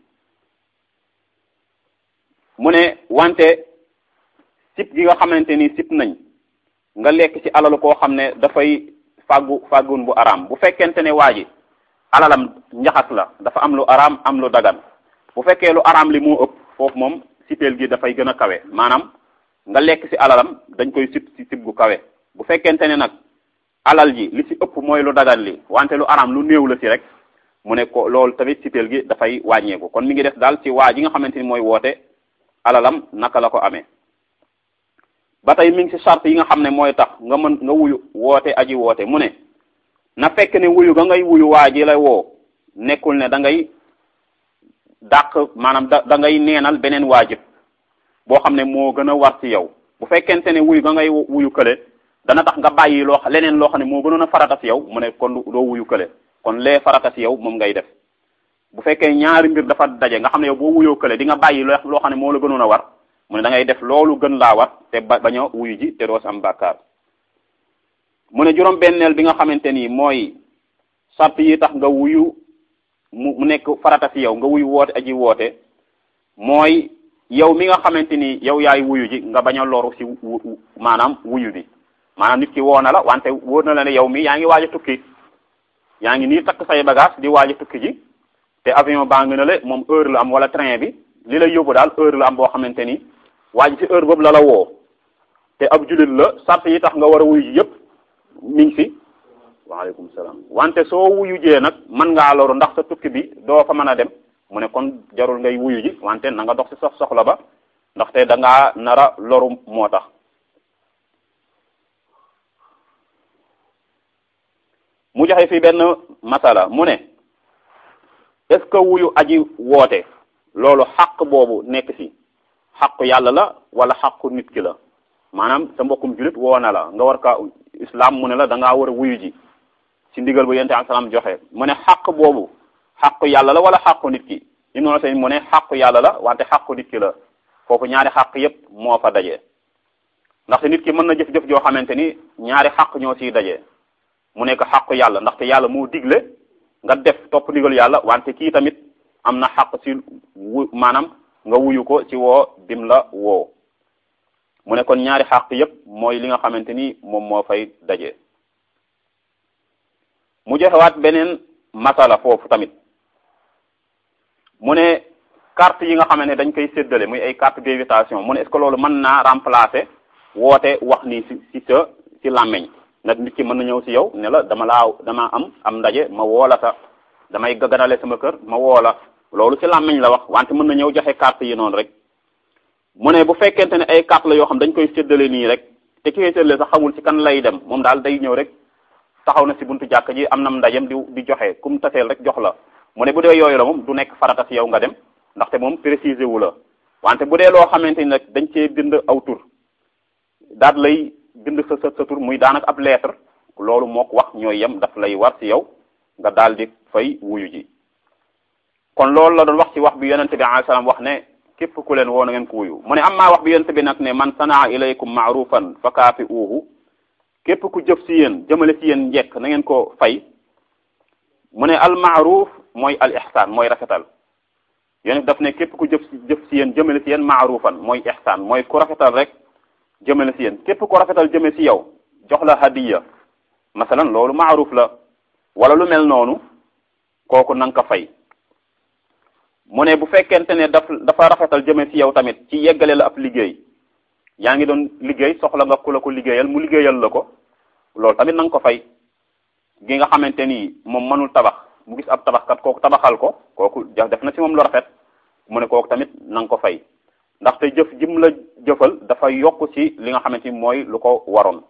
mu ne wante sip gi nga xamante ni sip nañ nga lekk ci alalu koo xam ne dafay fàggu fàggun bu araam bu fekkente ne waa ji alalam njaxas la dafa am lu araam am lu dagan bu fekkee lu araam li moo ëpp foofu moom sipeel gi dafay gën a kawe maanaam nga lekk ci alalam dañ koy sip ci sip gu kawe bu fekkente ne nag alal ji li ci ëpp mooy lu dagan li wante lu araam lu néew la ci rek mu ne ko loolu tamit sipeel gi dafay wàññeeku kon mi ngi def daal ci waa ji nga xamante ni mooy woote alalam naka la ko amee ba tey mi ngi ci charte yi nga xam ne mooy tax nga mën nga wuyu woote aji woote mu ne na fekk ne wuyu ga ngay wuyu waa ji la woo nekkul ne da ngay dàq maanaam da da ngay neenal beneen waajib boo xam ne moo gën a war ci yow bu fekkente ne wuyu ga ngay wuyu kële dana tax nga bàyyi loo leneen loo xam ne moo gënoon a farata ci yow mu ne kon doo wuyu kële kon lee farata ci yow moom ngay def bu fekkee ñaari mbir dafa daje nga xam ne yow boo wuyoo kële di nga bàyyi loo xam ne moo la gënoon a war mu ne da ngay def loolu gën laa war te ba bañ a wuyu ji te doo si am bàkkaar mu ne juróom benneel bi nga xamante ni mooy sart yi tax nga wuyu mu mu nekk farata ci yow nga wuyu woote aji woote mooy yow mi nga xamante ni yow yaay wuyu ji nga bañ a loru ci maanaam wuyu bi maanaam nit ki woo na la wante wóor na la ne yow mi yaa ngi waaj a tukki yaa ngi nii takk say bagage di waaj a tukki ji te avion baa ngi na le moom heure la am wala train bi li lay yóbbu daal heure la am boo xamante ni waa ji ci heure boobu la la woo te ab jullit la sart yi tax nga war a wuyu ji yëpp mi ngi fi waaleykum salaam wante soo wuyu jee nag mën ngaa loru ndax sa tukki bi doo fa mën a dem mu ne kon jarul ngay wuyu ji wante na nga dox ci sox soxla ba ndaxte da ngaa nara loru moo tax mu joxe fi benn masala mu ne est-ce que wuyu aji woote loolu xaq boobu nekk ci xaqu yàlla la wala xaqu nit ki la maanaam sa mbokkum julit woo na la nga war ka islam mu ne la da ngaa war a wuyu ji ci ndigal bu yonent am salaam joxe mu ne xaq boobu xaqu yàlla la wala xaqu nit ki Ibnu Usaymin mu ne xaqu yàlla la wante xaqu nit ki la foofu ñaari xaq yépp moo fa daje ndaxte nit ki mën na jëf-jëf joo xamante ni ñaari xaq ñoo ciy daje mu nekk xaqu yàlla ndaxte yàlla moo digle nga def topp ndigal yàlla wante kii tamit am na xaq ci wu maanaam nga wuyu ko ci woo bim la woo mu ne kon ñaari xaq yépp mooy li nga xamante ni moom moo fay daje mu joxewaat beneen masala foofu tamit mu ne carte yi nga xamante ne dañ koy séddale muy ay carte d'invitation mu ne est-ce que loolu mën naa remplacer woote wax ni ci ci sa ci làmmeñ nag nit ki mën na ñëw ci yow ne la dama laa dama am am ndaje ma woola sa damay gaganale sama kër ma woola loolu ci làmmeñ la wax wante mën na ñëw joxe carte yi noonu rek mu ne bu fekkente ne ay carte la yoo xam dañ koy séddale nii rek te ki koy séddale sax xamul ci kan lay dem moom daal day ñëw rek taxaw na ci buntu jàkk ji am nam ndajem di di joxe kum taseel rek jox la mu ne bu dee yooyu la moom du nekk farata ci yow nga dem ndaxte moom préciser wu la wante bu dee loo xamante ni nag dañ cee bind aw tur daat lay bind sa sa sa tur muy daanaka ab lettre loolu mook wax ñooy yem daf lay war ci yow nga daal di fay wuyu ji kon loolu la doon wax ci wax bi yonente bi alayhi salaam wax ne képp ku leen woo na ngeen ko wuyu mu ne am maa wax bi yonente bi nag ne man sanaa ilaykum maarufan fa kaafi uuhu képp ku jëf ci yéen jëmale ci yéen njekk na ngeen ko fay mu ne al maaruf mooy al ihsaan mooy rafetal yonent daf ne képp ku jëf jëf ci yéen jëmale ci yéen maarufan mooy ihsaan mooy ku rafetal rek jëmale ci yéen képp ku rafetal jëme ci yow jox la hadiya masalan loolu maaruf la wala lu mel noonu kooku na nga ko fay mu ne bu fekkente ne daf dafa rafetal jëme ci yow tamit ci yeggale la ab liggéey yaa ngi doon liggéey soxla nga ku la ko liggéeyal mu liggéeyal la ko loolu tamit na nga ko fay gi nga xamante ni moom mënul tabax mu gis ab tabaxkat kooku tabaxal ko kooku def na ci moom lu rafet mu ne kooku tamit na nga ko fay ndaxte jëf jim la jëfal dafa yokk ci li nga xamante ni mooy lu ko waroon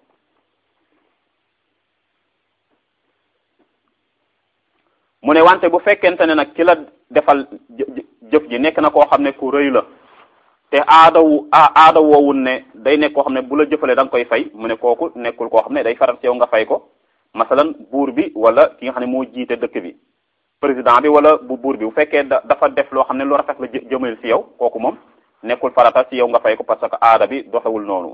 mu ne wante bu fekkente ne nag ki la defal jëf ji nekk na koo xam ne ku rëy la te aada wu aada woowul ne day nekk koo xam ne bu la jëfalee da nga koy fay mu ne kooku nekkul koo xam ne day faral ci yow nga fay ko masalan buur bi wala ki nga xam ne moo jiite dëkk bi président bi wala bu buur bi bu fekkee dafa def loo xam ne lu rafet la jëmal ci yow kooku moom nekkul farata ci yow nga fay ko parce que aada bi doxewul noonu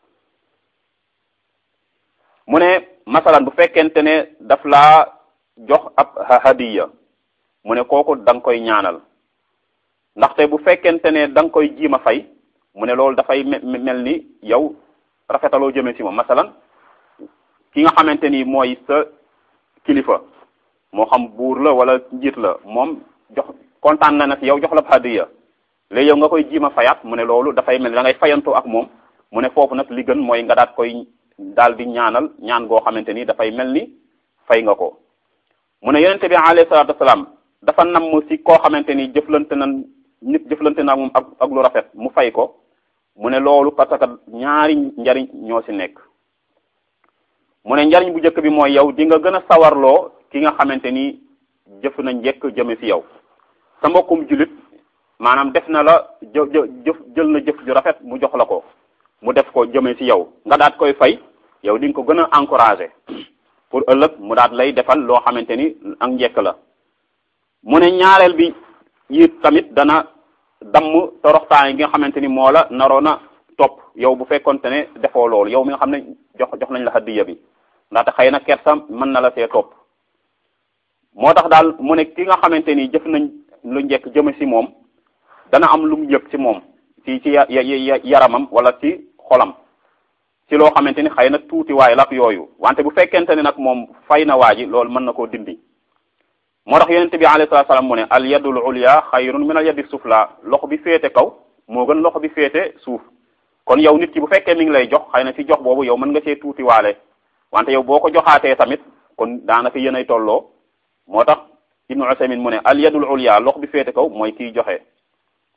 mu ne masalan bu fekkente ne daf laa jox ab hadiya mu ne kooku da nga koy ñaanal ndaxte bu fekkente ne da nga koy jiima fay mu ne loolu dafay mel ni yow rafetaloo jëme ci moom masalan ki nga xamante ni mooy sa kilifa moo xam buur la wala njiit la moom jox kontaan na na ci yow jox la hadiya léegi yow nga koy jiima fayaat mu ne loolu dafay mel ni da ngay fayantoo ak moom mu ne foofu nag li gën mooy nga daat koy daal di ñaanal ñaan goo xamante ni dafay mel ni fay nga ko mu ne yonente bi alayhi salaatu wasalaam dafa namm ci koo xamante ni jëflante na nit jëflante na moom ak ak lu rafet mu fay ko mu ne loolu parce que ñaari njariñ ñoo ci nekk mu ne njariñ bu njëkk bi mooy yow di nga gën a sawarloo ki nga xamante ni jëf na njëkk jëme ci yow sa mbokkum jullit maanaam def na la jë jëf jël na jëf ju rafet mu jox la ko mu def ko jëme ci yow nga daat koy fay yow di nga ko gën a encourager pour ëllëg mu daat lay defal loo xamante ni ak njëkk la mu ne ñaareel bi it tamit dana damm toroxtaan yi nga xamante ni moo la naroon a topp yow bu fekkonte ne defoo loolu yow mi nga xam ne jox jox nañ la hadiya bi ndaxte xëy na kersa mën na la see topp moo tax daal mu ne ki nga xamante ni jëf nañ lu njëkk jëme ci moom dana am lu mu yëg ci moom ci ci yaramam wala ci xolam ci loo xamante ni xëy na tuuti waay la ak yooyu wante bu fekkente ne nag moom fay na waa ji loolu mën na koo dindi moo tax yonente bi alayhi salaatu salaam mu ne al yadul ulya xayrun min al yadi sufla loxo bi féete kaw moo gën loxo bi féete suuf kon yow nit ki bu fekkee mi ngi lay jox xëy na ci jox boobu yow mën nga see tuuti waale wante yow boo ko joxaatee tamit kon daanaka yéen ay tolloo moo tax ibnu usaymin mu ne al yadul ulya loxo bi féete kaw mooy kiy joxe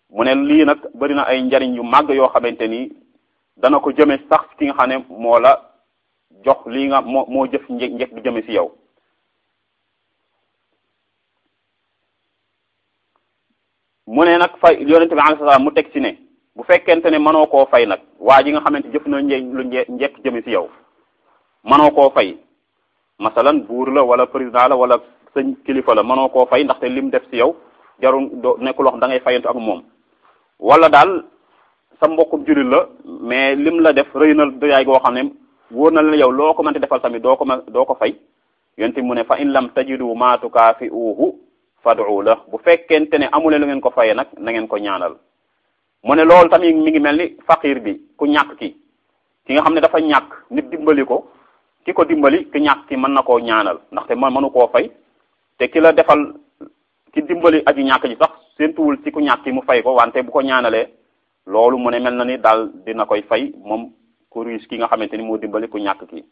mu ne lii nag bari na ay njariñ yu màgg yoo xamante ni dana ko jëme sax ki nga xam ne moo la jox lii nga moo moo jëf njëkk njëkk di jëme ci yow mu ne nag fay yonente bi alayhi salaam mu teg ci ne bu fekkente ne mënoo koo fay nag waa ji nga xamante jëf na nje lu njëkk jëme ci yow mënoo koo fay masalan buur la wala président la wala sëñ kilifa la mënoo koo fay ndaxte lim def ci yow jarul do nekkul wax da ngay fayantu ak moom wala daal sa mbokkum jullit la mais lim la def rëy na doyaay goo xam ne wóor na la yow loo ko mënti defal tamit doo ko ma doo ko fay yonte mu ne fa in lam tajidu ma tukaafi'uhu fad'u la bu fekkente ne amuleen lu ngeen ko fayee nag na ngeen ko ñaanal mu ne loolu tamit mi ngi mel ni faqir bi ku ñàkk ki ki nga xam ne dafa ñàkk nit dimbali ko ki ko dimbali ki ñàkk ki mën na koo ñaanal ndaxte man mënu koo fay te ki la defal ki dimbali aji ñàkk ji sax séentuwul ci ku ñàkk ki mu fay ko wante bu ko ñaanalee loolu mu ne mel na ni daal dina koy fay moom ku riche ki nga xamante ni moo dimbali ku ñàkk ki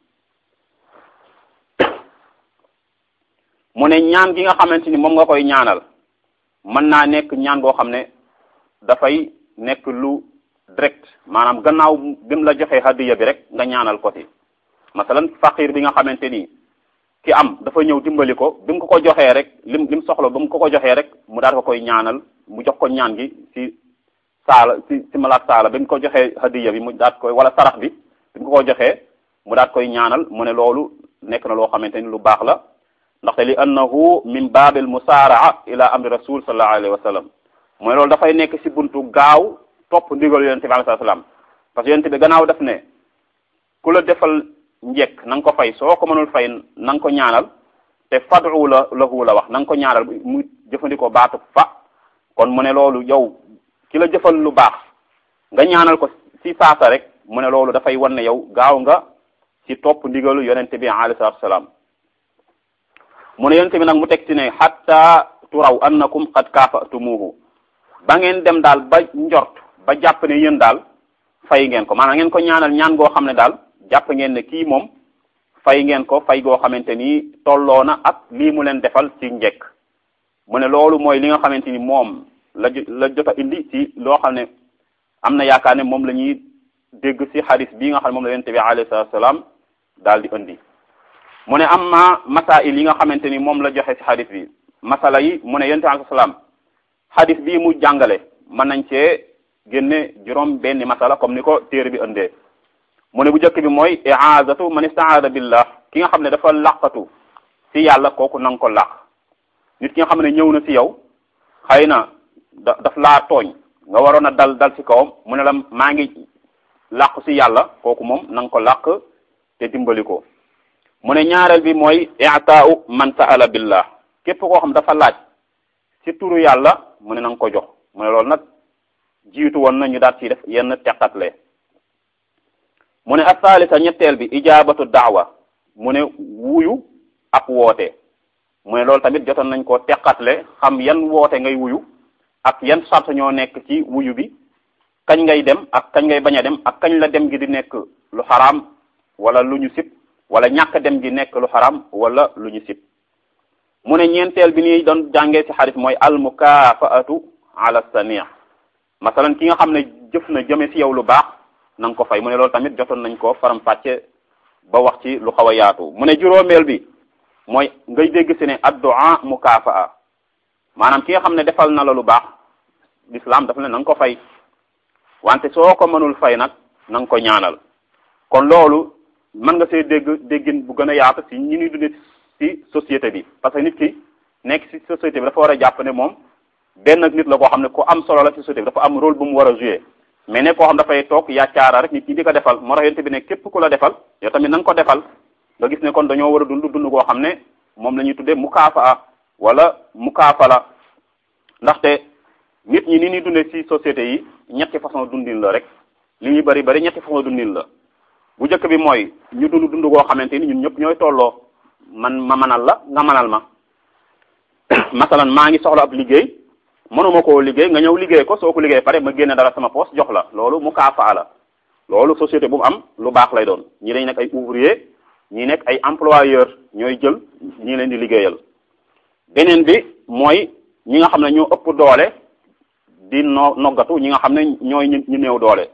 mu ne ñaan gi nga xamante ni moom nga koy ñaanal mën naa nekk ñaan goo xam ne dafay nekk lu direct maanaam gannaaw bi mu la joxee hadiya bi rek nga ñaanal ko ci masalan faqir bi nga xamante ni ki am dafa ñëw dimbali ko bi mu ko ko joxee rek lim lim soxla ba mu ko ko joxee rek mu daal ko koy ñaanal mu jox ko ñaan gi ci saala ci ci malaat saala bi mu ko joxee hadiya bi mu daat koy wala sarax bi bi mu ko ko joxee mu daat koy ñaanal mu ne loolu nekk na loo xamante ni lu baax la ndaxte li annahu min baabil musaaraa ila amri rasul sallallahu alayhi wa sallam mooy loolu dafay nekk ci buntu gaaw topp ndigal yonente bi alayhi salaam parce que yonente bi gannaaw def ne ku la defal njekk na nga ko fay soo ko mënul fay na nga ko ñaanal te fadu la lahu la wax na nga ko ñaanal mu jëfandikoo baatu fa kon mu ne loolu yow ki la jëfal lu baax nga ñaanal ko ci saasa rek mu ne loolu dafay wan ne yow gaaw nga ci topp ndigalu yonente bi alayhi salaam mu ne yonente bi nag mu teg ci ne hatta turaw annakum qad kaafatumuhu ba ngeen dem daal ba njort ba jàpp ne yéen daal fay ngeen ko maanaam ngeen ko ñaanal ñaan goo xam ne daal jàpp ngeen ne kii moom fay ngeen ko fay goo xamante ni tolloo na ak lii mu leen defal ci njekk mu ne loolu mooy li nga xamante ni moom la la jot a indi ci loo xam ne am na yaakaar ne moom la ñuy dégg ci xadis bii nga xam ne moom la yonent bi alayhi salaatu salaam daal di indi mu ne am ma masail yi nga xamante ni moom la joxe ci xadis bi masala yi mu ne yonent bi alayhi salaam xadis bii mu jàngale mën nañ cee génne juróom benn masala comme ni ko téere bi indee mu ne bu njëkk bi mooy i'aazatu man istaada billah ki nga xam ne dafa laqatu ci yàlla kooku na nga ko laq nit ki nga xam ne ñëw na ci yow xëy na da daf laa tooñ nga waroon a dal dal ci kawam mu ne la maa ngi làqu ci yàlla kooku moom na nga ko làq te dimbali ko mu ne ñaareel bi mooy i'taa'u man sa'ala billah képp koo xam dafa laaj ci turu yàlla mu ne na nga ko jox mu ne loolu nag jiitu woon na ñu daal ci def yenn teqatle mu ne asalisa ñetteel bi ijabatu daawa mu ne wuyu ak woote mu ne loolu tamit jotoon nañ koo teqatle xam yan woote ngay wuyu ak yan sart ñoo nekk ci wuyu bi kañ ngay dem ak kañ ngay bañ a dem ak kañ la dem gi di nekk lu xaraam wala lu ñu sib wala ñàkk dem gi nekk lu xaraam wala lu ñu sib mu ne ñeenteel bi ni doon jàngee ci xarit mooy al mukafaatu ala sani masalan ki nga xam ne jëf na jëme ci yow lu baax na nga ko fay mu ne loolu tamit jotoon nañ ko faram fàcce ba wax ci lu xaw a yaatu mu ne juróomeel bi mooy ngay dégg ci ne addu'a mukafaa maanaam ki nga xam ne defal na la lu baax l'islam daf ne na nga ko fay wante soo ko mënul fay nag na nga ko ñaanal kon loolu mën nga see dégg déggin bu gën a yaatu ci ñi ñuy dundee ci société bi parce que nit ki nekk ci société bi dafa war a jàpp ne moom benn nit la koo xam ne ku am solo la ci société bi dafa am rôle bu mu war a jouer mais ne koo xam dafay toog yàccaara rek nit ñi di ko defal moo tax yonte bi ne képp ku la defal yow tamit na nga ko defal nga gis ne kon dañoo war a dund dund koo xam ne moom la ñuy tuddee mukaafa wala mukaafala ndaxte nit ñi ni ñuy dundee ci société yi ñetti façon dundin la rek li ñuy bari bari ñetti façon dundin la bu njëkk bi mooy ñu dund dund koo xamante ni ñun ñëpp ñooy tolloo man ma manal la nga manal ma masalan maa ngi soxla ab liggéey mënuma koo liggéey nga ñëw liggéey ko soo ko liggéey pare ma génne dara sama poche jox la loolu mu kaafa la loolu société bu mu am lu baax lay doon ñi dañ nekk ay ouvrier ñi nekk ay employeur ñooy jël ñi leen di liggéeyal beneen bi mooy ñi nga xam ne ñoo ëpp doole di no noggatu ñi nga xam ne ñooy ñu ñu néew doole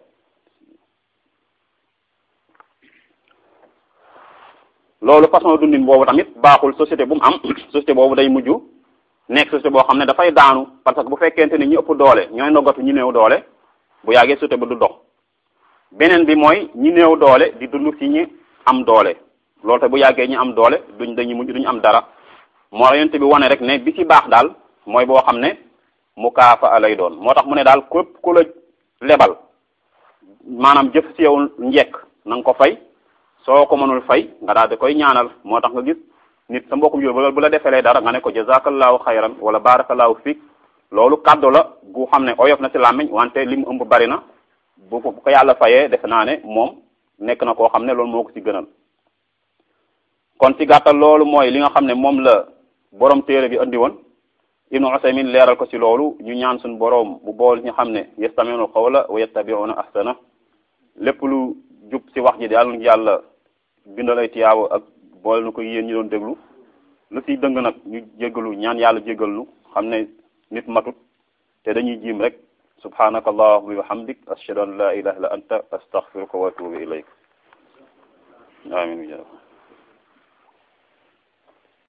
loolu façon dundin boobu tamit baaxul société bu mu am société boobu day mujj nekk société boo xam ne dafay daanu parce que bu fekkente ni ñu ëpp doole ñooy noggatu ñu néew doole bu yàggee société ba du dox beneen bi mooy ñi néew doole di dund ci ñi am doole loolu te bu yàggee ñi am doole duñ dañu mujj duñu am dara moo tax yonent bi wane rek ne bi ci baax daal mooy boo xam ne mu kaafa lay doon moo tax mu ne daal képp ku la lebal maanaam jëf ci yow njekk na nga ko fay soo ko mënul fay nga daal di koy ñaanal moo tax nga gis nit sa mbokkum jur bu la defelee dara nga ne ko jazakallahu xayran wala barakallahu fiik loolu kàddu la gu xam ne oyof na ci làmmiñ wante li mu ëmb bari na bu ko ko yàlla fayee defe naa ne moom nekk na koo xam ne loolu moo ko ci gënal kon ci gàttal loolu mooy li nga xam ne moom la borom téere bi andi woon ibnu usaymin leeral ko ci loolu ñu ñaan suñu borom bu bool ñu xam ne yastami'una qawla wa yattabi'una ahsana lépp lu jub ci wax ji daal ñu yàlla bindal ay tiyaabu ak boole na ko yéen ñi doon déglu lu ci dëng nag ñu jéggalu ñaan yàlla jéggal nu xam ne nit matut te dañuy jiim rek subhanaka allahumma wa bihamdik ashhadu an la ilaha illa anta astaghfiruka wa atubu ilayk amin